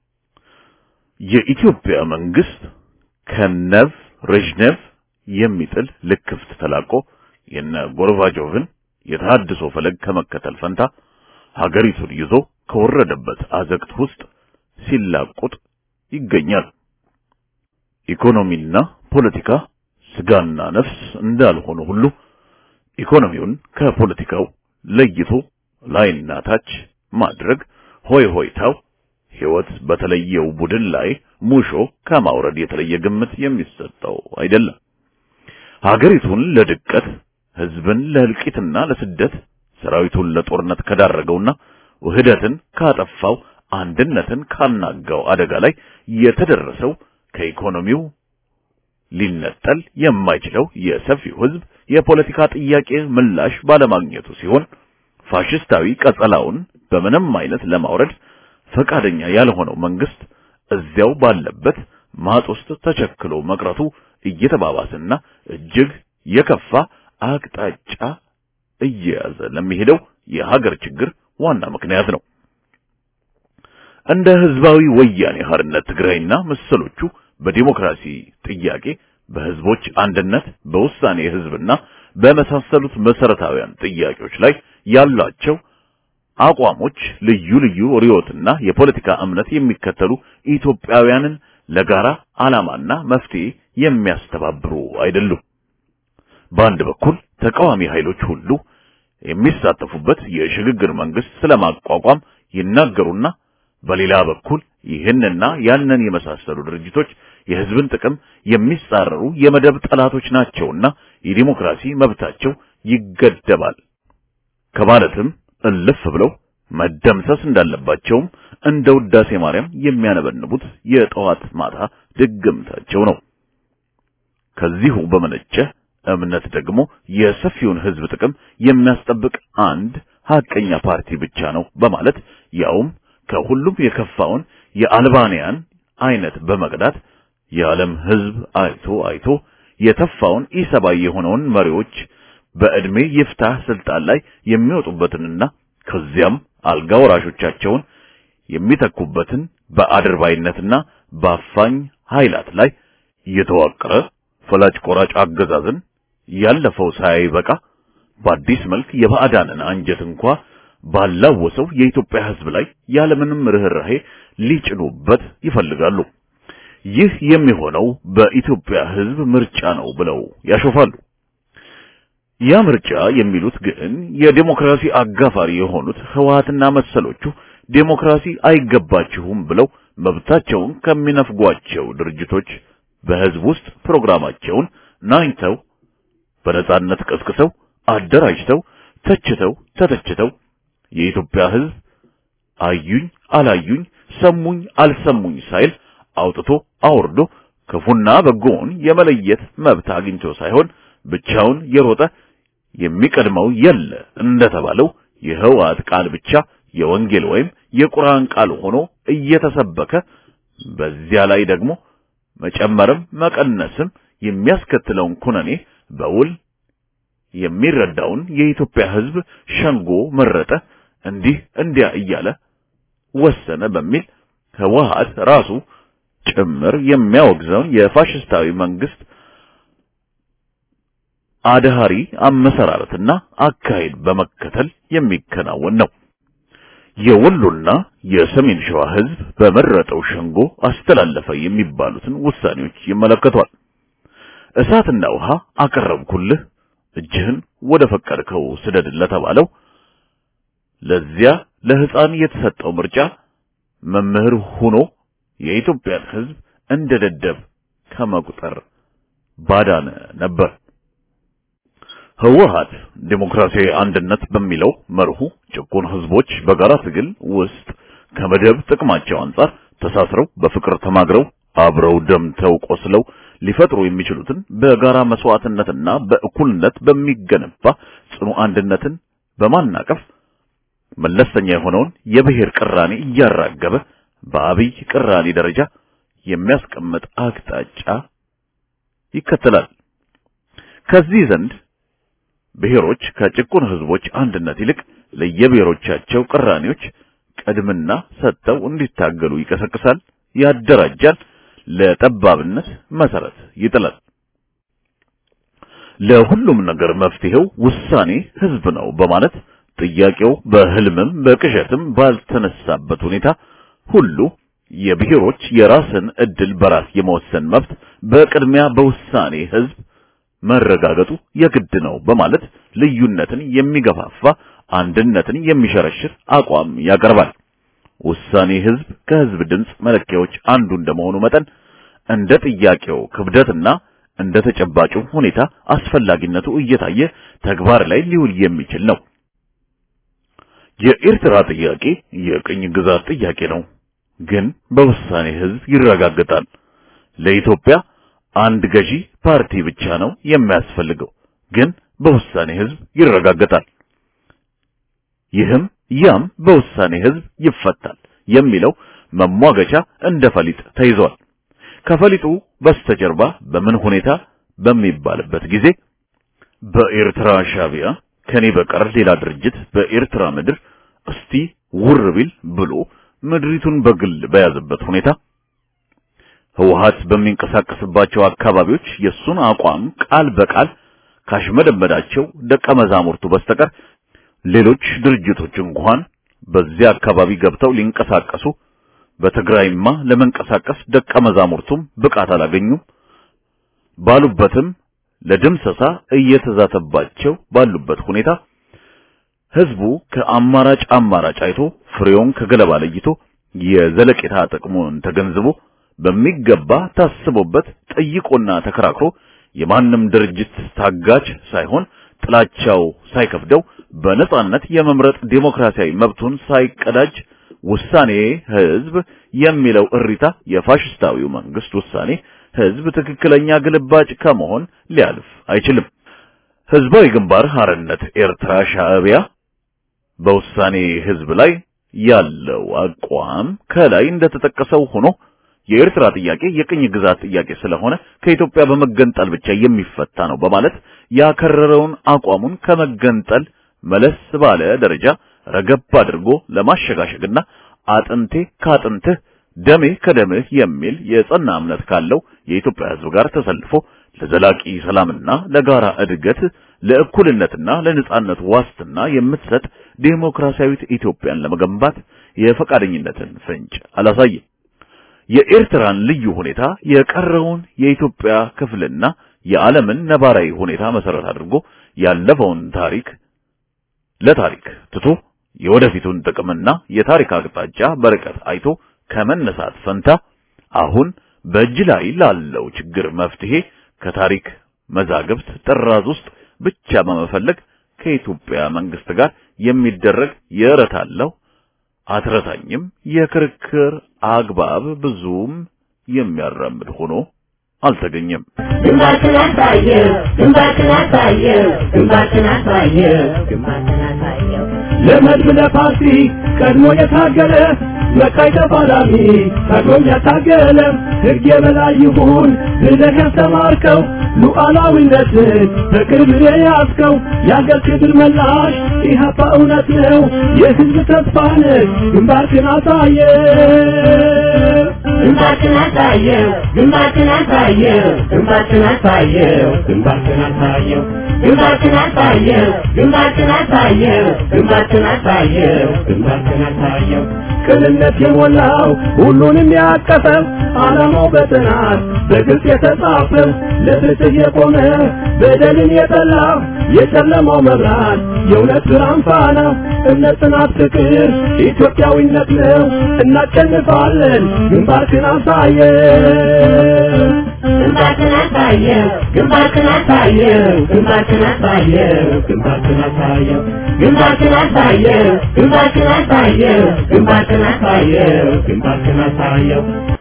የኢትዮጵያ መንግስት ከነቭ ሬዥኔቭ የሚጥል ልክፍት ተላቆ የነ ጎርባቾቭን የተሃድሶ ፈለግ ከመከተል ፈንታ ሀገሪቱን ይዞ ከወረደበት አዘቅት ውስጥ ሲላቁጥ ይገኛል። ኢኮኖሚና ፖለቲካ ስጋና ነፍስ እንዳልሆኑ ሁሉ ኢኮኖሚውን ከፖለቲካው ለይቶ ላይና ታች ማድረግ ሆይ ሆይታው ሕይወት በተለየው ቡድን ላይ ሙሾ ከማውረድ የተለየ ግምት የሚሰጠው አይደለም። ሀገሪቱን ለድቀት፣ ህዝብን ለእልቂትና ለስደት፣ ሰራዊቱን ለጦርነት ከዳረገውና ውህደትን ካጠፋው፣ አንድነትን ካናጋው አደጋ ላይ የተደረሰው ከኢኮኖሚው ሊነጠል የማይችለው የሰፊው ህዝብ የፖለቲካ ጥያቄ ምላሽ ባለማግኘቱ ሲሆን ፋሽስታዊ ቀጸላውን በምንም አይነት ለማውረድ ፈቃደኛ ያልሆነው መንግስት እዚያው ባለበት ማጥ ውስጥ ተቸክሎ መቅረቱ እየተባባሰና እጅግ የከፋ አቅጣጫ እየያዘ ለሚሄደው የሀገር ችግር ዋና ምክንያት ነው። እንደ ህዝባዊ ወያኔ ሓርነት ትግራይና መሰሎቹ በዲሞክራሲ ጥያቄ፣ በህዝቦች አንድነት፣ በውሳኔ ህዝብና በመሳሰሉት መሰረታዊያን ጥያቄዎች ላይ ያላቸው አቋሞች ልዩ ልዩ ርዕዮትና የፖለቲካ እምነት የሚከተሉ ኢትዮጵያውያንን ለጋራ ዓላማና መፍትሄ የሚያስተባብሩ አይደሉም። በአንድ በኩል ተቃዋሚ ኃይሎች ሁሉ የሚሳተፉበት የሽግግር መንግስት ስለማቋቋም ይናገሩና በሌላ በኩል ይህንና ያንን የመሳሰሉ ድርጅቶች የህዝብን ጥቅም የሚጻረሩ የመደብ ጠላቶች ናቸውና የዲሞክራሲ መብታቸው ይገደባል ከማለትም እልፍ ብለው መደምሰስ እንዳለባቸውም እንደ ውዳሴ ማርያም የሚያነበንቡት የጠዋት ማታ ድግምታቸው ነው። ከዚሁ በመነጨ እምነት ደግሞ የሰፊውን ህዝብ ጥቅም የሚያስጠብቅ አንድ ሀቀኛ ፓርቲ ብቻ ነው በማለት ያውም ከሁሉም የከፋውን የአልባንያን አይነት በመቅዳት የዓለም ህዝብ አይቶ አይቶ የተፋውን ኢሰባዊ የሆነውን መሪዎች በዕድሜ ይፍታህ ስልጣን ላይ የሚወጡበትንና ከዚያም አልጋ ወራሾቻቸውን የሚተኩበትን በአድርባይነትና በአፋኝ ኃይላት ላይ የተዋቀረ ፈላጭ ቆራጭ አገዛዝን ያለፈው ሳይበቃ በአዲስ መልክ የባዕዳንን አንጀት እንኳ ባላወሰው የኢትዮጵያ ህዝብ ላይ ያለምንም ርህራሄ ሊጭኑበት ይፈልጋሉ። ይህ የሚሆነው በኢትዮጵያ ህዝብ ምርጫ ነው ብለው ያሾፋሉ። ያ ምርጫ የሚሉት ግን የዴሞክራሲ አጋፋሪ የሆኑት ህወሓትና መሰሎቹ ዴሞክራሲ አይገባችሁም ብለው መብታቸውን ከሚነፍጓቸው ድርጅቶች በህዝብ ውስጥ ፕሮግራማቸውን ናኝተው በነጻነት ቀስቅሰው አደራጅተው ተችተው ተተችተው የኢትዮጵያ ህዝብ አዩኝ አላዩኝ ሰሙኝ አልሰሙኝ ሳይል አውጥቶ አውርዶ ክፉና በጎውን የመለየት መብት አግኝቶ ሳይሆን ብቻውን የሮጠ የሚቀድመው የለ እንደተባለው የህወሓት ቃል ብቻ የወንጌል ወይም የቁርአን ቃል ሆኖ እየተሰበከ በዚያ ላይ ደግሞ መጨመርም መቀነስም የሚያስከትለውን ኩነኔ በውል የሚረዳውን የኢትዮጵያ ህዝብ ሸንጎ መረጠ፣ እንዲህ እንዲያ እያለ ወሰነ በሚል ህወሓት ራሱ ጭምር የሚያወግዘውን የፋሽስታዊ መንግስት አድሃሪ አመሰራረትና አካሄድ በመከተል የሚከናወን ነው። የወሎና የሰሜን ሸዋ ህዝብ በመረጠው ሸንጎ አስተላለፈ የሚባሉትን ውሳኔዎች ይመለከቷል። እሳትና ውሃ አቀረብኩልህ እጅህን ወደ ፈቀድከው ስደድ ለተባለው ለዚያ ለህፃን የተሰጠው ምርጫ መምህር ሆኖ የኢትዮጵያን ህዝብ እንደ ደደብ ከመቁጠር ባዳነ ነበር። ህወሓት ዴሞክራሲያዊ አንድነት በሚለው መርሁ ጭቁን ህዝቦች በጋራ ትግል ውስጥ ከመደብ ጥቅማቸው አንጻር ተሳስረው በፍቅር ተማግረው አብረው ደምተው ቆስለው ሊፈጥሩ የሚችሉትን በጋራ መስዋዕትነትና በእኩልነት በሚገነባ ጽኑ አንድነትን በማናቀፍ መለስተኛ የሆነውን የብሔር ቅራኔ እያራገበ በአብይ ቅራኔ ደረጃ የሚያስቀምጥ አቅጣጫ ይከተላል። ከዚህ ዘንድ ብሔሮች ከጭቁን ህዝቦች አንድነት ይልቅ ለየብሔሮቻቸው ቅራኔዎች ቅድምና ሰጥተው እንዲታገሉ ይቀሰቅሳል፣ ያደራጃል፣ ለጠባብነት መሰረት ይጥላል። ለሁሉም ነገር መፍትሄው ውሳኔ ህዝብ ነው በማለት ጥያቄው በህልምም በቅዠትም ባልተነሳበት ሁኔታ ሁሉ የብሔሮች የራስን እድል በራስ የመወሰን መብት በቅድሚያ በውሳኔ ህዝብ መረጋገጡ የግድ ነው በማለት ልዩነትን የሚገፋፋ አንድነትን የሚሸረሽር አቋም ያቀርባል። ውሳኔ ህዝብ ከህዝብ ድምፅ መለኪያዎች አንዱ እንደመሆኑ መጠን እንደ ጥያቄው ክብደትና እንደ ተጨባጩ ሁኔታ አስፈላጊነቱ እየታየ ተግባር ላይ ሊውል የሚችል ነው። የኤርትራ ጥያቄ የቅኝ ግዛት ጥያቄ ነው፣ ግን በውሳኔ ህዝብ ይረጋገጣል። ለኢትዮጵያ አንድ ገዢ ፓርቲ ብቻ ነው የሚያስፈልገው፣ ግን በውሳኔ ህዝብ ይረጋገጣል። ይህም ያም በውሳኔ ህዝብ ይፈታል የሚለው መሟገቻ እንደ ፈሊጥ ተይዟል። ከፈሊጡ በስተጀርባ በምን ሁኔታ በሚባልበት ጊዜ በኤርትራ ሻቢያ ከኔ በቀር ሌላ ድርጅት በኤርትራ ምድር እስቲ ውር ቢል ብሎ ምድሪቱን በግል በያዘበት ሁኔታ ህወሓት በሚንቀሳቀስባቸው አካባቢዎች የሱን አቋም ቃል በቃል ካሽመደመዳቸው ደቀ መዛሙርቱ በስተቀር ሌሎች ድርጅቶች እንኳን በዚያ አካባቢ ገብተው ሊንቀሳቀሱ በትግራይማ ለመንቀሳቀስ ደቀ መዛሙርቱም ብቃት አላገኙም ባሉበትም ለድምሰሳ እየተዛተባቸው ባሉበት ሁኔታ ህዝቡ ከአማራጭ አማራጭ አይቶ ፍሬውን ከገለባ ለይቶ የዘለቄታ ጥቅሙን ተገንዝቦ በሚገባ ታስቦበት ጠይቆና ተከራክሮ የማንም ድርጅት ታጋች ሳይሆን ጥላቻው ሳይከፍደው በነጻነት የመምረጥ ዴሞክራሲያዊ መብቱን ሳይቀዳጅ ውሳኔ ህዝብ የሚለው እሪታ የፋሽስታዊው መንግስት ውሳኔ ህዝብ ትክክለኛ ግልባጭ ከመሆን ሊያልፍ አይችልም። ህዝባዊ ግንባር ሐርነት ኤርትራ ሻዕቢያ በውሳኔ ህዝብ ላይ ያለው አቋም ከላይ እንደተጠቀሰው ሆኖ የኤርትራ ጥያቄ የቅኝ ግዛት ጥያቄ ስለሆነ ከኢትዮጵያ በመገንጠል ብቻ የሚፈታ ነው በማለት ያከረረውን አቋሙን ከመገንጠል መለስ ባለ ደረጃ ረገብ አድርጎ ለማሸጋሸግና አጥንቴ ካጥንትህ ደሜ ከደምህ የሚል የጸና እምነት ካለው የኢትዮጵያ ህዝብ ጋር ተሰልፎ ለዘላቂ ሰላምና ለጋራ እድገት ለእኩልነትና ለነጻነት ዋስትና የምትሰጥ ዴሞክራሲያዊት ኢትዮጵያን ለመገንባት የፈቃደኝነትን ፍንጭ አላሳየም። የኤርትራን ልዩ ሁኔታ የቀረውን የኢትዮጵያ ክፍልና የዓለምን ነባራዊ ሁኔታ መሰረት አድርጎ ያለፈውን ታሪክ ለታሪክ ትቶ የወደፊቱን ጥቅምና የታሪክ አቅጣጫ በርቀት አይቶ ከመነሳት ፈንታ አሁን በእጅ ላይ ላለው ችግር መፍትሄ ከታሪክ መዛግብት ጥራዝ ውስጥ ብቻ በመፈለግ ከኢትዮጵያ መንግስት ጋር የሚደረግ የረታለው አትረታኝም የክርክር አግባብ ብዙም የሚያራምድ ሆኖ አልተገኘም። ግንባርህን አሳየው ግንባርህን አሳየው ግንባርህን አሳየው ግንባርህን አሳየው ለመድብ ለፓርቲ ቀድሞ የታገለ መቃይ ተፋላሚ ቀድሞም ያታገለ ሕግ የበላይ ይሁን ብለህ ያስተማርከው ሉዓላዊነትን በቅርብ የያዝከው የአገር ክብር መላሽ ኢህአፓ እውነት ነው የህዝብ ተስፋ ነህ ግንባርህን አሳየ ግንባርህን አሳየው ግንባርህን አሳየው ግንባርህን አሳየው ግንባርህን አሳየው ግንባርህን አሳየው ግንባርህን አሳየው ግንባርህን አሳየው ግንባርህን አሳየው ቅንነት የሞላው ሁሉንም ያቀፈው ዓላማው በጥናት በግልጽ የተጻፈው ለፍትህ የቆመ በደልን የጠላ የጨለማው መብራት የእውነት ብርሃን ፋና እምነት፣ ጽናት፣ ፍቅር ኢትዮጵያዊነት ነው። እናሸንፋለን። ግንባርህን አሳየ ግንባርህን አሳየው ግንባርህን አሳየው ግንባርህን አሳየው ግንባርህን አሳየው ግንባርህን አሳየው ግንባርህን አሳየው ግንባርህን አሳየው ግንባርህን አሳየው